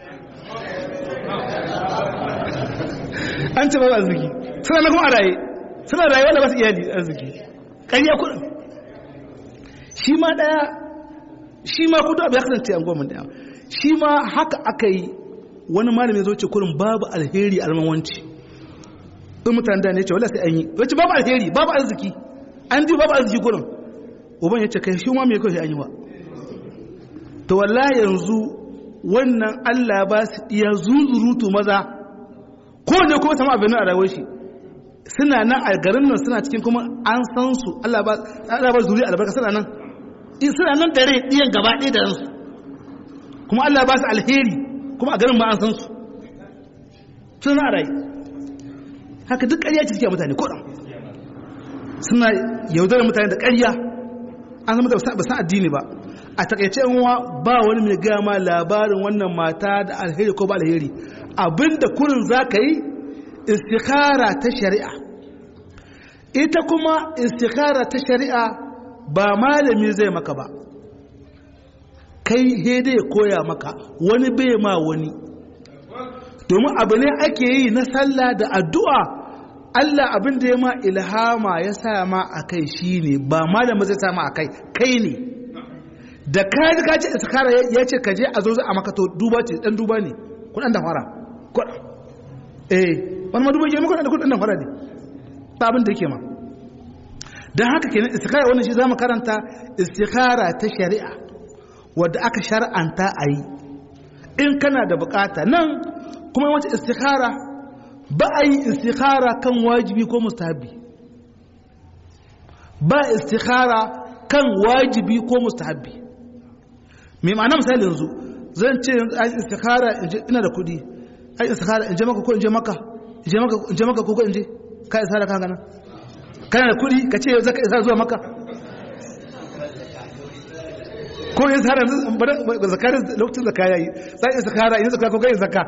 an ce ba arziki suna na kuma a raye suna raye wanda ba su iyali arziki ƙarya kuɗin shi ma ɗaya shi ma kudu abu ya kasance an goma ɗaya shi ma haka aka yi wani malami ya zo ce kurin babu alheri a almawanci in mutane da ne ce wala sai an yi wace babu alheri babu arziki an ji babu arziki kurin uban ya ce kai shi ma mai kawai an yi wa to wallahi yanzu wannan Allah ba su iya zuzurutu maza ko ne kuma sama abin a rayuwar shi suna nan a garin nan suna cikin kuma an san su Allah ba Allah ba zuri albarka suna nan suna nan dare ɗiyan gaba ɗaya da ransu kuma Allah ba su alheri kuma a garin ma an san su suna rai haka duk ƙarya ce suke mutane ko suna yaudarar mutane da ƙarya an zama da ba san addini ba a takaice yanwa ba wani mai gaya ma labarin wannan mata da alheri ko ba alheri abinda kurin za ka yi istikhara ta shari'a ita kuma istikhara ta shari'a ba malami zai maka ba kai hede ya koya maka wani bai ma wani domin abu ne ake yi na sallah da addu'a Allah abin da ya ma ilhama ya sa ma a kai shi ne ba malami zai sa ma a kai kai ne da kayan ka ce istikhara ya ce ka je a zo za a maka to duba ce dan duba ne kudan da fara kudan eh wani maduba ke maka da kudan da fara ne ba abin da yake ma don haka kenan istikhara wannan shi zamu karanta istikhara ta shari'a wadda aka shar'anta a yi in kana da bukata nan kuma wata istikhara ba a yi istikhara kan wajibi ko mustahabi ba istikhara kan wajibi ko mustahabi mai ma'ana misali yanzu zan ce an istikhara ina da kudi an istikhara in je maka ko in je maka in je maka ko ko in je ka istikhara kan gana kana da kudi ka ce zaka isa zuwa maka ko yin sahara zakari lokacin zaka yayi sai istikhara in zaka ko kai zakka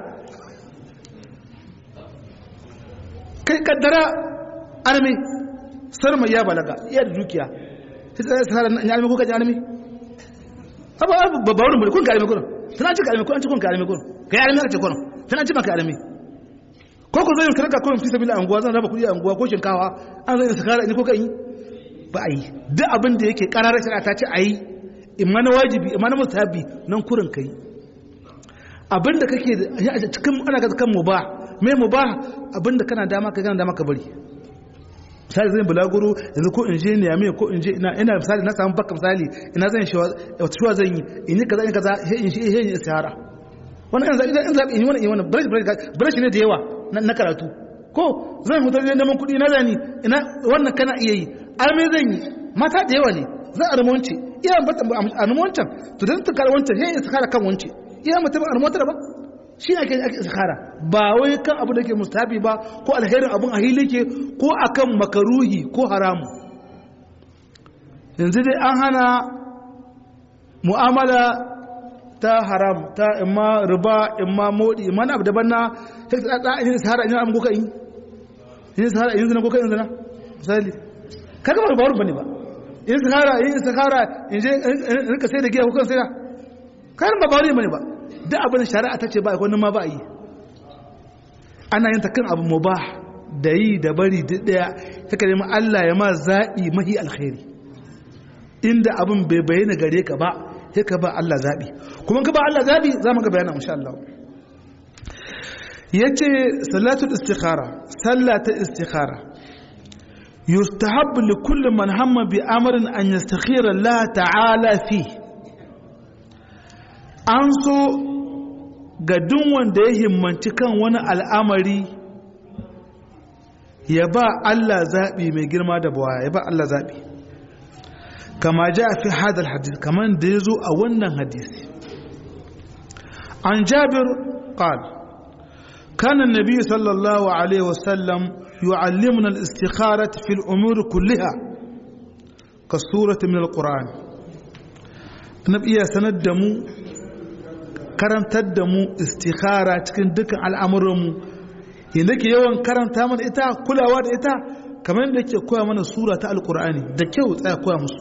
kai kaddara armi sarma ya balaga iya da dukiya sai istikhara in armi ko ka armi aba ba ba wurin kun ka armi kun tana ci ka armi kun an ci kun ka armi kun kai armi ka ce kun tana ci maka armi ko ku zai karka kurin fi sabila anguwa zan raba kudi a anguwa ko shinkawa an zai istikhara in ko ka yi ba a yi duk abin da yake kararar shari'a ta ce a yi imma na wajibi imma na mustahabi nan kurin kai abin da kake a cikin ana ga kan mubah me mubah abin da kana dama ka gana dama ka bari misali zan bulaguro yanzu ko in je ne ya ko in je ina ina misali na samu baka misali ina zan shi wata shuwa zan yi in yi kaza in kaza he in shi he in istihara wannan in zabi in zabi in yi wannan in wannan brush brush ne da yawa na karatu ko zan hutar ne neman kuɗi na zani ina wannan kana iya yi arme zan yi mata da yawa ne zan armonci iya bata armoncan to dan tukar wancan he istikhara kan wance iya mutum armonta ba shi ne ake ake istikhara ba wai kan abu da ke mustahabi ba ko alherin abun a hili ke ko akan makaruhi ko haramu yanzu dai an hana mu'amala ta haram ta imma riba imma modi imma na abu daban na sai ta da yin sahara in an goka in yin sahara in zina goka in zina misali kaga ba ba bane ba in sahara in sahara in je rika sai da giya ko kan sai da kayan ba ba bane ba duk abin da shari'a ta ce ba wani ma ba yi ana yin ta kan abu mubah da yi da bari duk daya ta kare ma Allah ya ma zaɓi mahi alkhairi inda abin bai bayyana gare ka ba sai ka ba Allah zaɓi kuma ka ba Allah zaɓi za mu ga bayana insha Allah yace salatul istikhara sallata istikhara yustahabbu li kulli man hamma bi amrin an yastakhira Allah ta'ala fi an so ga duk wanda ya himmanci kan wani al'amari ya ba Allah zaɓi mai girma da bawaya ya ba Allah zaɓi kama ja fi hadal hadith kamar da ya zo a wannan hadisi an jabir qal كان النبي صلى الله عليه وسلم يعلمنا الاستخارة في الأمور كلها كالسورة من القرآن النبي سندم karantar da mu istikhara cikin dukkan al'amuranmu yadda ke yawan karanta mana ita kulawa da ita kamar da ke koya mana sura ta alkur'ani da kyau tsaya koya musu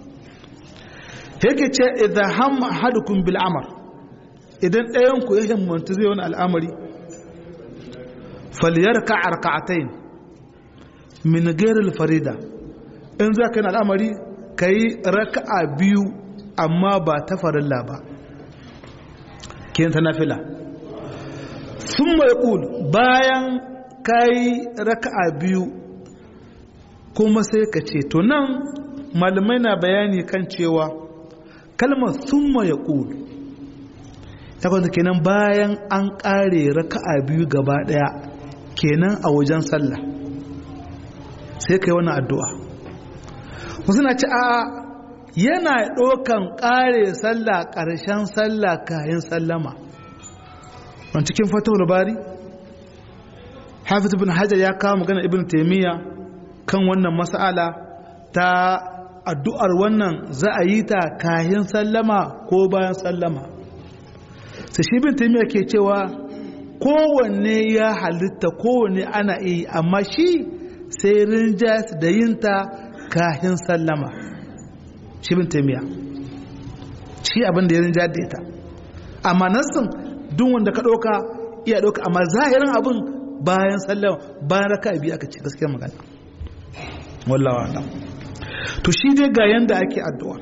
yake ce idan hamma ahadukum bil amr idan ɗayan ku ya himmanta zai wani al'amari falyarka arka'atayn min ghairil farida in za ka yi al'amari kai raka'a biyu amma ba ta farilla ba kiyan ta nafila sun mai ƙul bayan kayi raka'a biyu kuma sai ka ce to nan malamai na bayani kan cewa kalmar sun mai ƙul ta kwanta kenan bayan an ƙare raka'a biyu gaba ɗaya kenan a wajen sallah sai ka yi wani addu'a wasu na ci a yana ɗaukan ƙare sallah ƙarshen sallah kayan sallama wani cikin fatahul bari hafiz ibn hajar ya kawo magana ibn taimiyya kan wannan mas'ala ta addu'ar wannan za a yi ta kayan sallama ko bayan sallama sai shi ibn taimiyya ke cewa kowanne ya halitta kowanne ana iya amma shi sai rinjas da yinta kayan sallama shi bin taimiya shi abin da ya rinja da ita amma nassin duk wanda ka ɗauka iya ɗauka amma zahirin abin bayan sallama bayan raka biyu aka ce gaskiyar magana wallawa Allah to shi dai ga yanda ake addu'a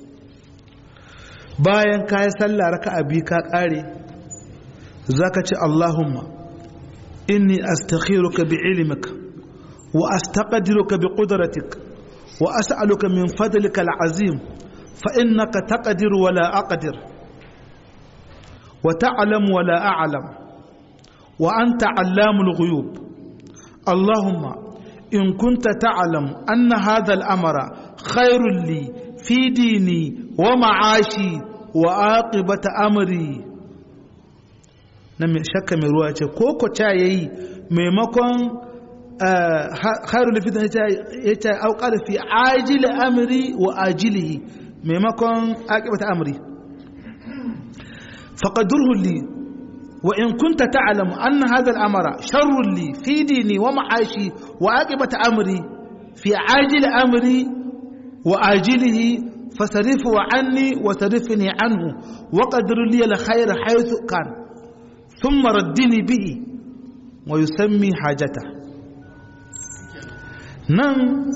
bayan kayan sallah raka biyu ka ƙare za ka ce Allahumma inni astakhiruka bi ilmika wa astaqdiruka bi qudratika وأسألك من فضلك العظيم فإنك تقدر ولا أقدر وتعلم ولا أعلم وأنت علام الغيوب اللهم إن كنت تعلم أن هذا الأمر خير لي في ديني ومعاشي وعاقبة أمري نمي شك من رواية كوكو تايي ميمكن khairu lafitan ya ce auƙar fi ajili amri wa ajilihi maimakon aƙibata amri faƙadurhu li wa in kunta ta'lamu anna hadha al-amra sharrun li fi dini wa ma'ashi wa aqibata amri fi ajili amri wa ajilihi fasarifu anni wa sarifni anhu wa qadru li al-khayra haythu kan thumma raddini bihi wa yusammi hajatahu nan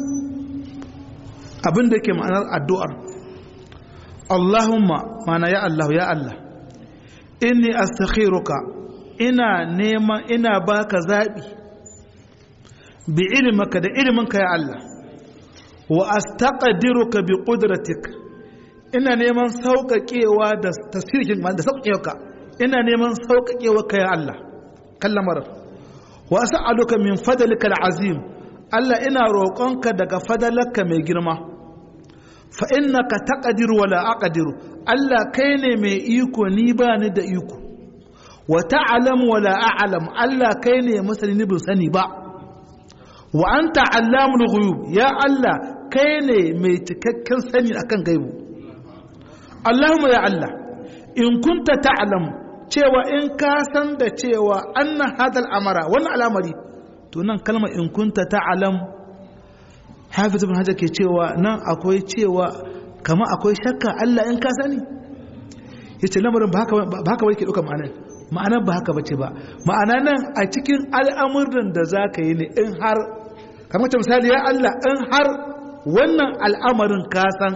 abin da ke ma'anar addu'ar Allahumma mana ya Allah ya Allah inni astakhiruka ina neman ina baka zaɓi bi ilmaka da ilminka ya Allah wa astaqdiruka bi qudratik ina neman sauƙaƙewa da tasirkin da sauƙaƙewa ina neman sauƙaƙewa ka ya Allah kallamar wa as'aluka min fadlika al-azim Allah ina roƙonka daga fadalarka mai girma fa innaka taqdiru wala aqdiru Allah kai ne mai iko ni ba ni da iko wa ta'lamu wala a'lam Allah kai ne masani ni bin sani ba wa anta allamul ghuyub ya Allah kai ne mai cikakken sani akan gaibu Allahumma ya Allah in kunta ta'lam cewa in ka san da cewa anna hadal amara wannan al'amari to nan kalmar in kunta ta'lam hafiz ibn hajar ke cewa nan akwai cewa kama akwai shakka Allah in ka sani yace lamarin ba haka ba haka yake duka ma'anar ma'anar ba haka bace ba ma'ana nan a cikin al'amuran da zaka yi ne in har kamar ta misali ya Allah in har wannan al'amarin ka san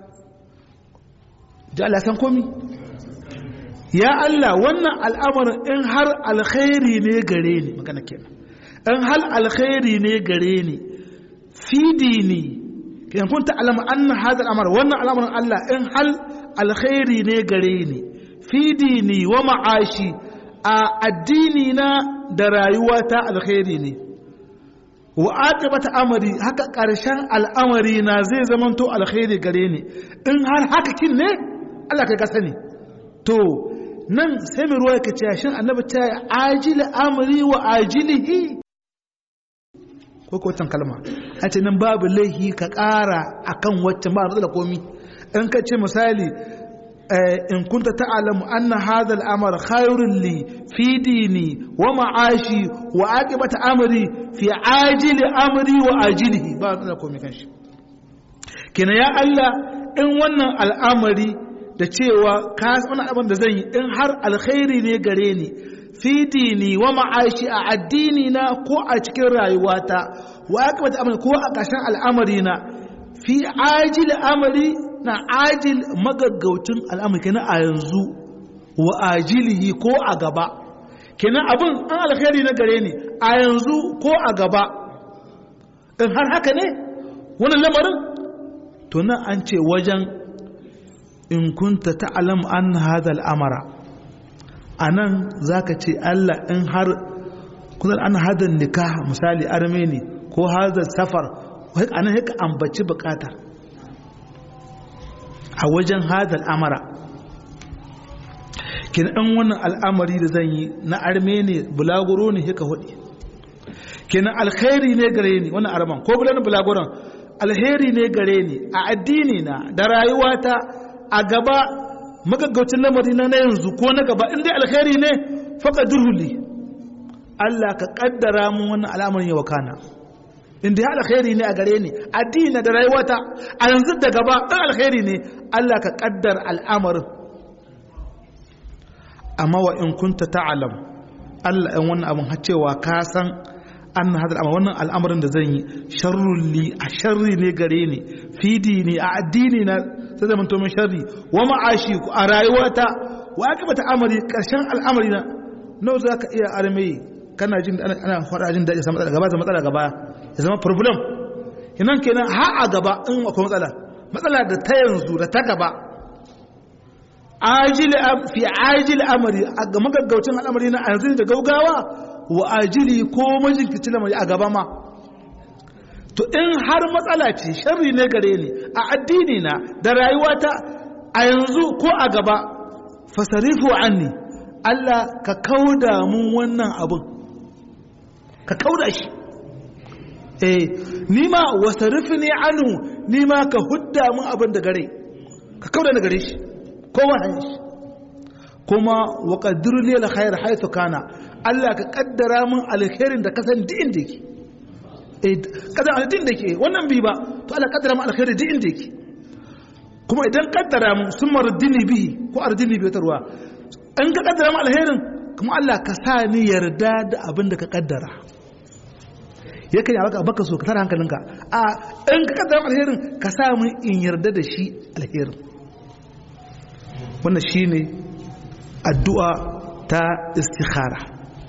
da Allah san komi ya Allah wannan al'amarin in har alkhairi ne gare ni magana kenan in hal alkhairi ne gare ni fi dini kan kunta alama anna hada al'amar wannan al'amarin Allah in hal alkhairi ne gare ni fi dini wa ma'ashi a addini na da rayuwata alkhairi ne wa aqibata amri haka karshen al'amari na zai zamanto alkhairi gare ni in har haka kin ne Allah kai ka sani to nan sai mai ruwa yake cewa shin annabi ta ajili amri wa ajilihi ko ko wancan kalma a ce nan babu laihi ka ƙara akan waccan ba da komi in ka ce misali in kunta ta'lamu anna hadha al-amr khairun li fi dini wa ma'ashi wa aqibati amri fi ajili amri wa ajilihi ba da komai kanshi kina ya Allah in wannan al'amari da cewa ka wani abin da zan yi in har alkhairi ne gare ni fi dini wa ma'ashi a addini na ko a cikin rayuwata wa aqibati amri ko a ƙarshen al'amari na fi ajil amri na ajil magaggautin al'amari kenan a yanzu wa ajilihi ko a gaba kenan abin an alkhairi na gare ni a yanzu ko a gaba in har haka ne wannan lamarin to nan an ce wajen in kunta ta'lam an hadha al'amara anan zaka ce Allah in har kusan an hada nikah misali armeni ko hada safar anan haka ambaci bukatar a wajen hada al'amara kin an wannan al'amari da zan yi na armeni bulaguro ne haka hudi kenan alkhairi ne gare ni wannan arman ko bulan bulaguron alheri ne gare ni a addini na da rayuwata a gaba magaggaucin lamari na na yanzu ko na gaba inda alkhairi ne faka durhuli Allah ka kaddara mun wannan al'amarin yawa kana inda ya alkhairi ne a gare ni addini da rayuwata a yanzu da gaba in alkhairi ne Allah ka kaddar al'amarin amma wa in kunta ta'lam Allah in wannan abin har cewa ka san an hada wannan al'amarin da zan yi sharrun li a sharri ne gare ni fidi ne a addini na sai zama to min sharri wa ma'ashi a rayuwata wa aka bata amari karshen al'amari na nawa za ka iya armai kana jin ana faɗa jin daɗi sama gaba da matsala gaba ya zama problem kinan kenan ha a gaba in akwai matsala matsala da ta yanzu da ta gaba ajili fi ajili amari a ga magaggaucin al'amari na yanzu da gaugawa wa ajili ko majinkici lamari a gaba ma to in har matsala ce sharri ne gare ni a addini na da rayuwata a yanzu ko a gaba fasarifu anni Allah ka kauda mun wannan abin ka kauda shi eh nima wasarifni anhu nima ka hudda mun abin da gare ka kauda ni gare shi ko wahan shi kuma wa qaddiru li alkhair haythu kana Allah ka kaddara mun alkhairin da ka san duk inda yake kada alidin da ke wannan bi ba to Allah kaddara mu alkhairi duk inda yake kuma idan kaddara mu sun mardini bihi ko ardini bi tarwa in ka kaddara mu alkhairin kuma Allah ka sa ni yarda da abin da ka kaddara yake ya baka baka so ka tara hankalinka a in ka kaddara mu alkhairin ka sa mu in yarda da shi alkhairin wannan shine addu'a ta istikhara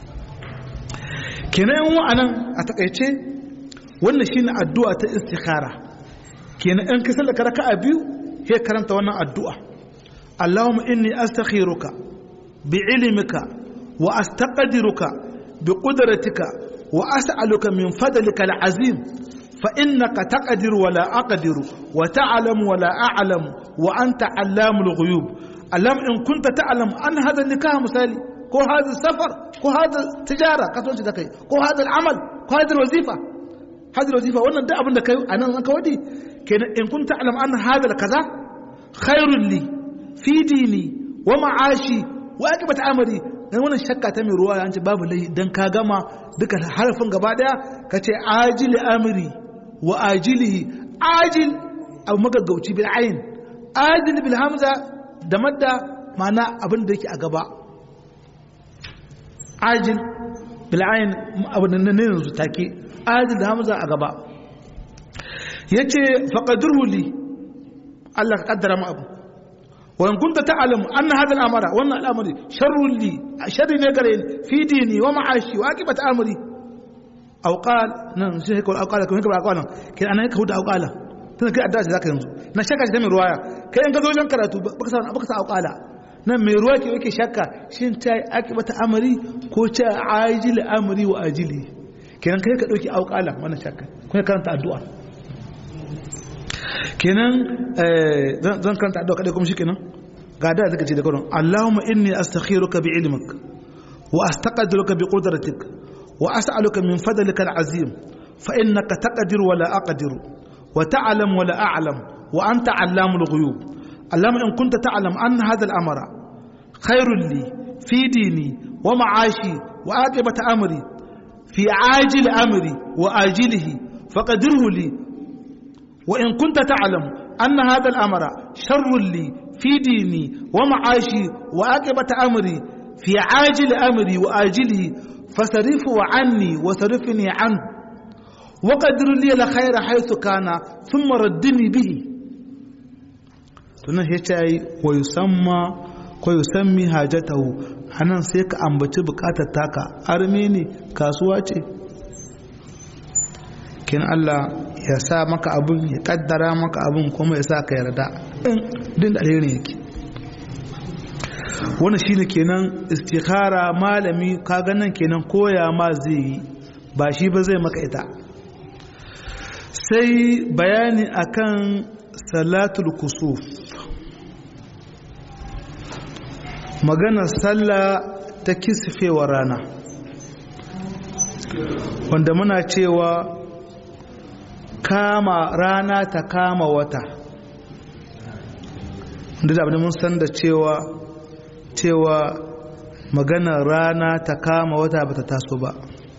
kenan wa'anan a takaice wannan shine addu'a ta istikhara kenan in ka sallaka raka'a biyu sai karanta wannan addu'a Allahumma inni astakhiruka bi ilmika wa astaqdiruka bi qudratika wa as'aluka min fadlika al'azim fa innaka taqdiru wa la aqdiru wa ta'lamu wa la a'lamu wa anta 'allamul ghuyub Allahumma in kunta ta'lam an hadha nikah misali ko hadha safar ko hadha tijara kasuwanci da kai ko hadha al'amal ko hadha wazifa hadal wazifa wannan duk abin da kai a nan ka wadi kenan in kunta alam an hadal kaza khairul li fi dini wa ma'ashi wa aqibata amri dan wannan shakka ta mai ruwa ya ce babu lai dan ka gama duka harafin gaba daya ka ce ajili amri wa ajilihi ajil abu magaggauci bil ayn ajil bil hamza da madda ma'ana abin da yake a gaba ajil bil ayn abin da ne yanzu take adil da hamza a gaba ya ce faƙadurhu li Allah ka ƙaddara mu abu wa in kunta ta'lamu anna hadha al-amra wannan al'amari sharrun li sharri ne gare ni fi dini wa ma'ashi wa aqibata amri aw qal nan sai ko aw qala ko ka ba qala kin anan ka huda aw qala tana kai addu'a zaka yanzu na shakka ta mai ruwaya kai in ka zo wajen karatu baka sa baka sa aw qala nan mai ruwa ke yake shakka shin ta aqibata amri ko ta ajil amri wa ajili kenan kai ka ɗauki auƙala wannan shakka kuma karanta addu'a kenan zan karanta addu'a kaɗai kuma shi kenan ga da zaka ce da karon Allahumma inni astakhiruka bi ilmik wa astaqdiruka bi qudratik wa as'aluka min fadlika al'azim fa innaka taqdiru wa la aqdiru wa ta'lam wa la a'lam wa anta 'allamul ghuyub Allahumma in kunta ta'lam anna hadha al-amra khairul li fi dini wa ma'ashi wa aqibati amri fi ajil amri wa ajilihi faqadirhu li wa in kunta ta'lam anna hadha al-amra sharrul li fi dini wa ma'ashi wa aqibati amri fi ajil amri wa ajilihi fasarifu anni wa sarifni anhu وقدر لي الخير حيث كان ثم ردني به tunan ya ce ai wa yusamma ko yusammi hajatahu anan sai ka ambaci bukatar taka arme ne kasuwa ce kin Allah ya sa maka abun ya kaddara maka abun kuma ya sa ka yarda din da alherin yake wannan shine kenan istikhara malami kaga nan kenan koya ma zai yi ba shi ba zai maka ita sai bayani akan salatul kusuf maganar sallah ta kisfewa rana wanda muna cewa kama rana ta kama wata da abin mun san da cewa cewa maganar rana ta kama wata ba ta taso ba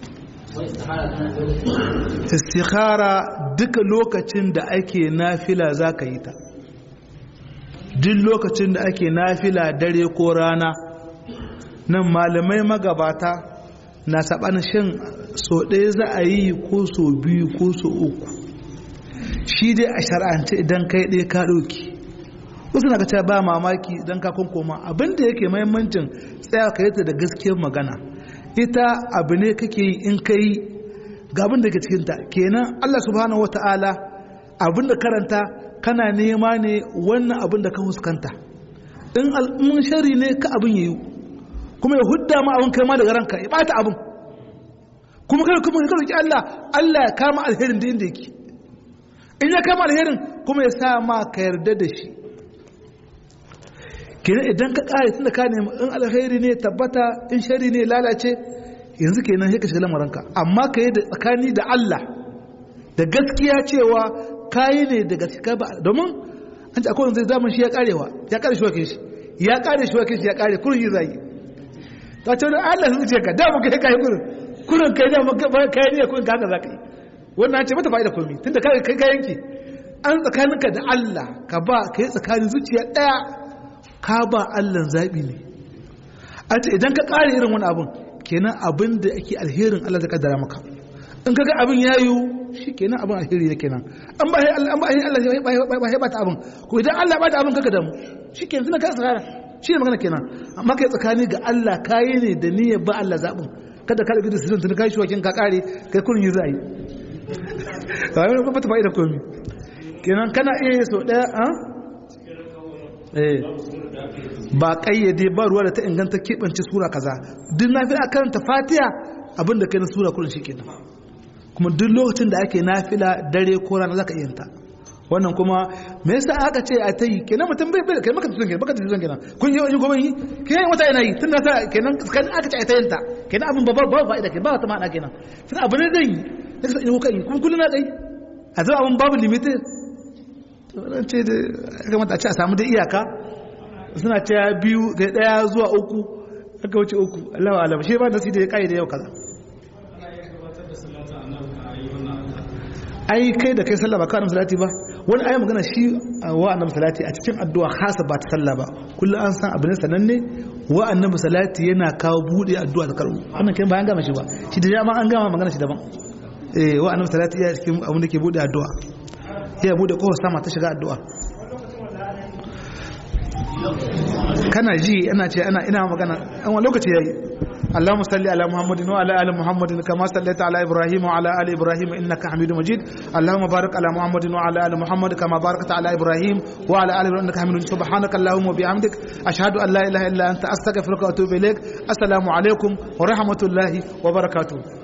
istikhara duka lokacin da ake nafila za ka yi ta duk lokacin da ake nafila dare ko rana nan malamai magabata na saɓanin shin so ɗaya za a yi ko so biyu ko so uku shi dai a shar'ance idan kai ɗaya ka ɗauki wasu na ka ba mamaki idan ka koma abinda yake mahimmancin tsaya ka yi ta da gaskiyar magana ita abu ne kake yi in ka yi ga abin da ke cikinta kenan Allah subhanahu wata'ala abin da karanta kana nema ne wannan abin da ka huskanta in al'ummin shari ne ka abin yayi kuma ya hudda ma abin kai ma daga ranka ya bata abin kuma kai kuma ka roki Allah Allah ya kama alherin da inda yake in ya kama alherin kuma ya sa ma ka yarda da shi kenan idan ka kare tunda ka nemi in alheri ne tabbata in shari ne lalace yanzu kenan sai ka shiga lamarinka amma ka yi da tsakani da Allah da gaskiya cewa kayi ne da gaskiya ba domin an ce akwai wanda zai zaman shi ya karewa ya kare shi wakin shi ya kare shi wakin shi ya kare kurin yi zai ta ce wani Allah sun ce ka da mu kai kai kurin kurin kai da mu kai ne kurin ka haka za ka yi wannan ce mata fa'ida komai tunda kai kai kayanki an tsakaninka da Allah ka ba ka yi tsakanin zuciya daya ka ba Allah zabi ne a ce idan ka kare irin wani abun kenan abin da ake alherin Allah zai kaddara maka in kaga abin ya yiwu shi kenan abin alheri ne kenan an ba Allah an ba Allah ya bata abin ko idan Allah ya bata abin kaga damu shi kenan suna kai tsara shi ne magana kenan amma kai tsakani ga Allah kayi ne da niyyar ba Allah zabin kada ka rubuta sirrin tun kai shi wakin ka kare kai kurin yi zai kawai ne kuma ta fa'ida komi kenan kana iya so daya a eh ba kayyade ba ruwa da ta inganta keɓance sura kaza duk na fi a karanta fatiya abinda kai na sura kullum shi kenan kuma duk lokacin da ake nafila dare ko rana zaka iya ta wannan kuma me yasa aka ce a tayi kenan mutum bai bai kai maka tuzon kenan baka tuzon kenan kun yi wani gobe yi kenan wata yana yi tun da kenan kan aka ce a tayin ta kenan abin babbar ba fa'ida ke ba wata ma'ana kenan tun abu ne zai yi sai ka yi kai kuma kullun na dai a zama abin babu limited wannan ce da ya kamata a ce a samu da iyaka suna cewa biyu da daya zuwa uku aka wuce uku Allah wa alam shi ba da su da ya kai da yau kaza ai kai da kai sallah ba ka annabi salati ba wani ayi magana shi wa annabi salati a cikin addu'a khasa ba ta sallah ba kullum an san abin sananne wa annabi salati yana kawo bude addu'a da karbu wannan kai bayan gama shi ba shi da ma an gama magana shi daban eh wa annabi salati ya cikin abin da ke bude addu'a ya bude kowa sama ta shiga addu'a kana ji ana ce ana ina magana an wani lokaci yayi اللهم صل على محمد وعلى ال محمد كما صليت على ابراهيم وعلى ال ابراهيم انك حميد مجيد اللهم بارك على محمد وعلى ال محمد كما باركت على ابراهيم وعلى ال ابراهيم انك حميد مجيد سبحانك اللهم وبحمدك اشهد ان لا اله الا انت استغفرك واتوب اليك السلام عليكم ورحمه الله وبركاته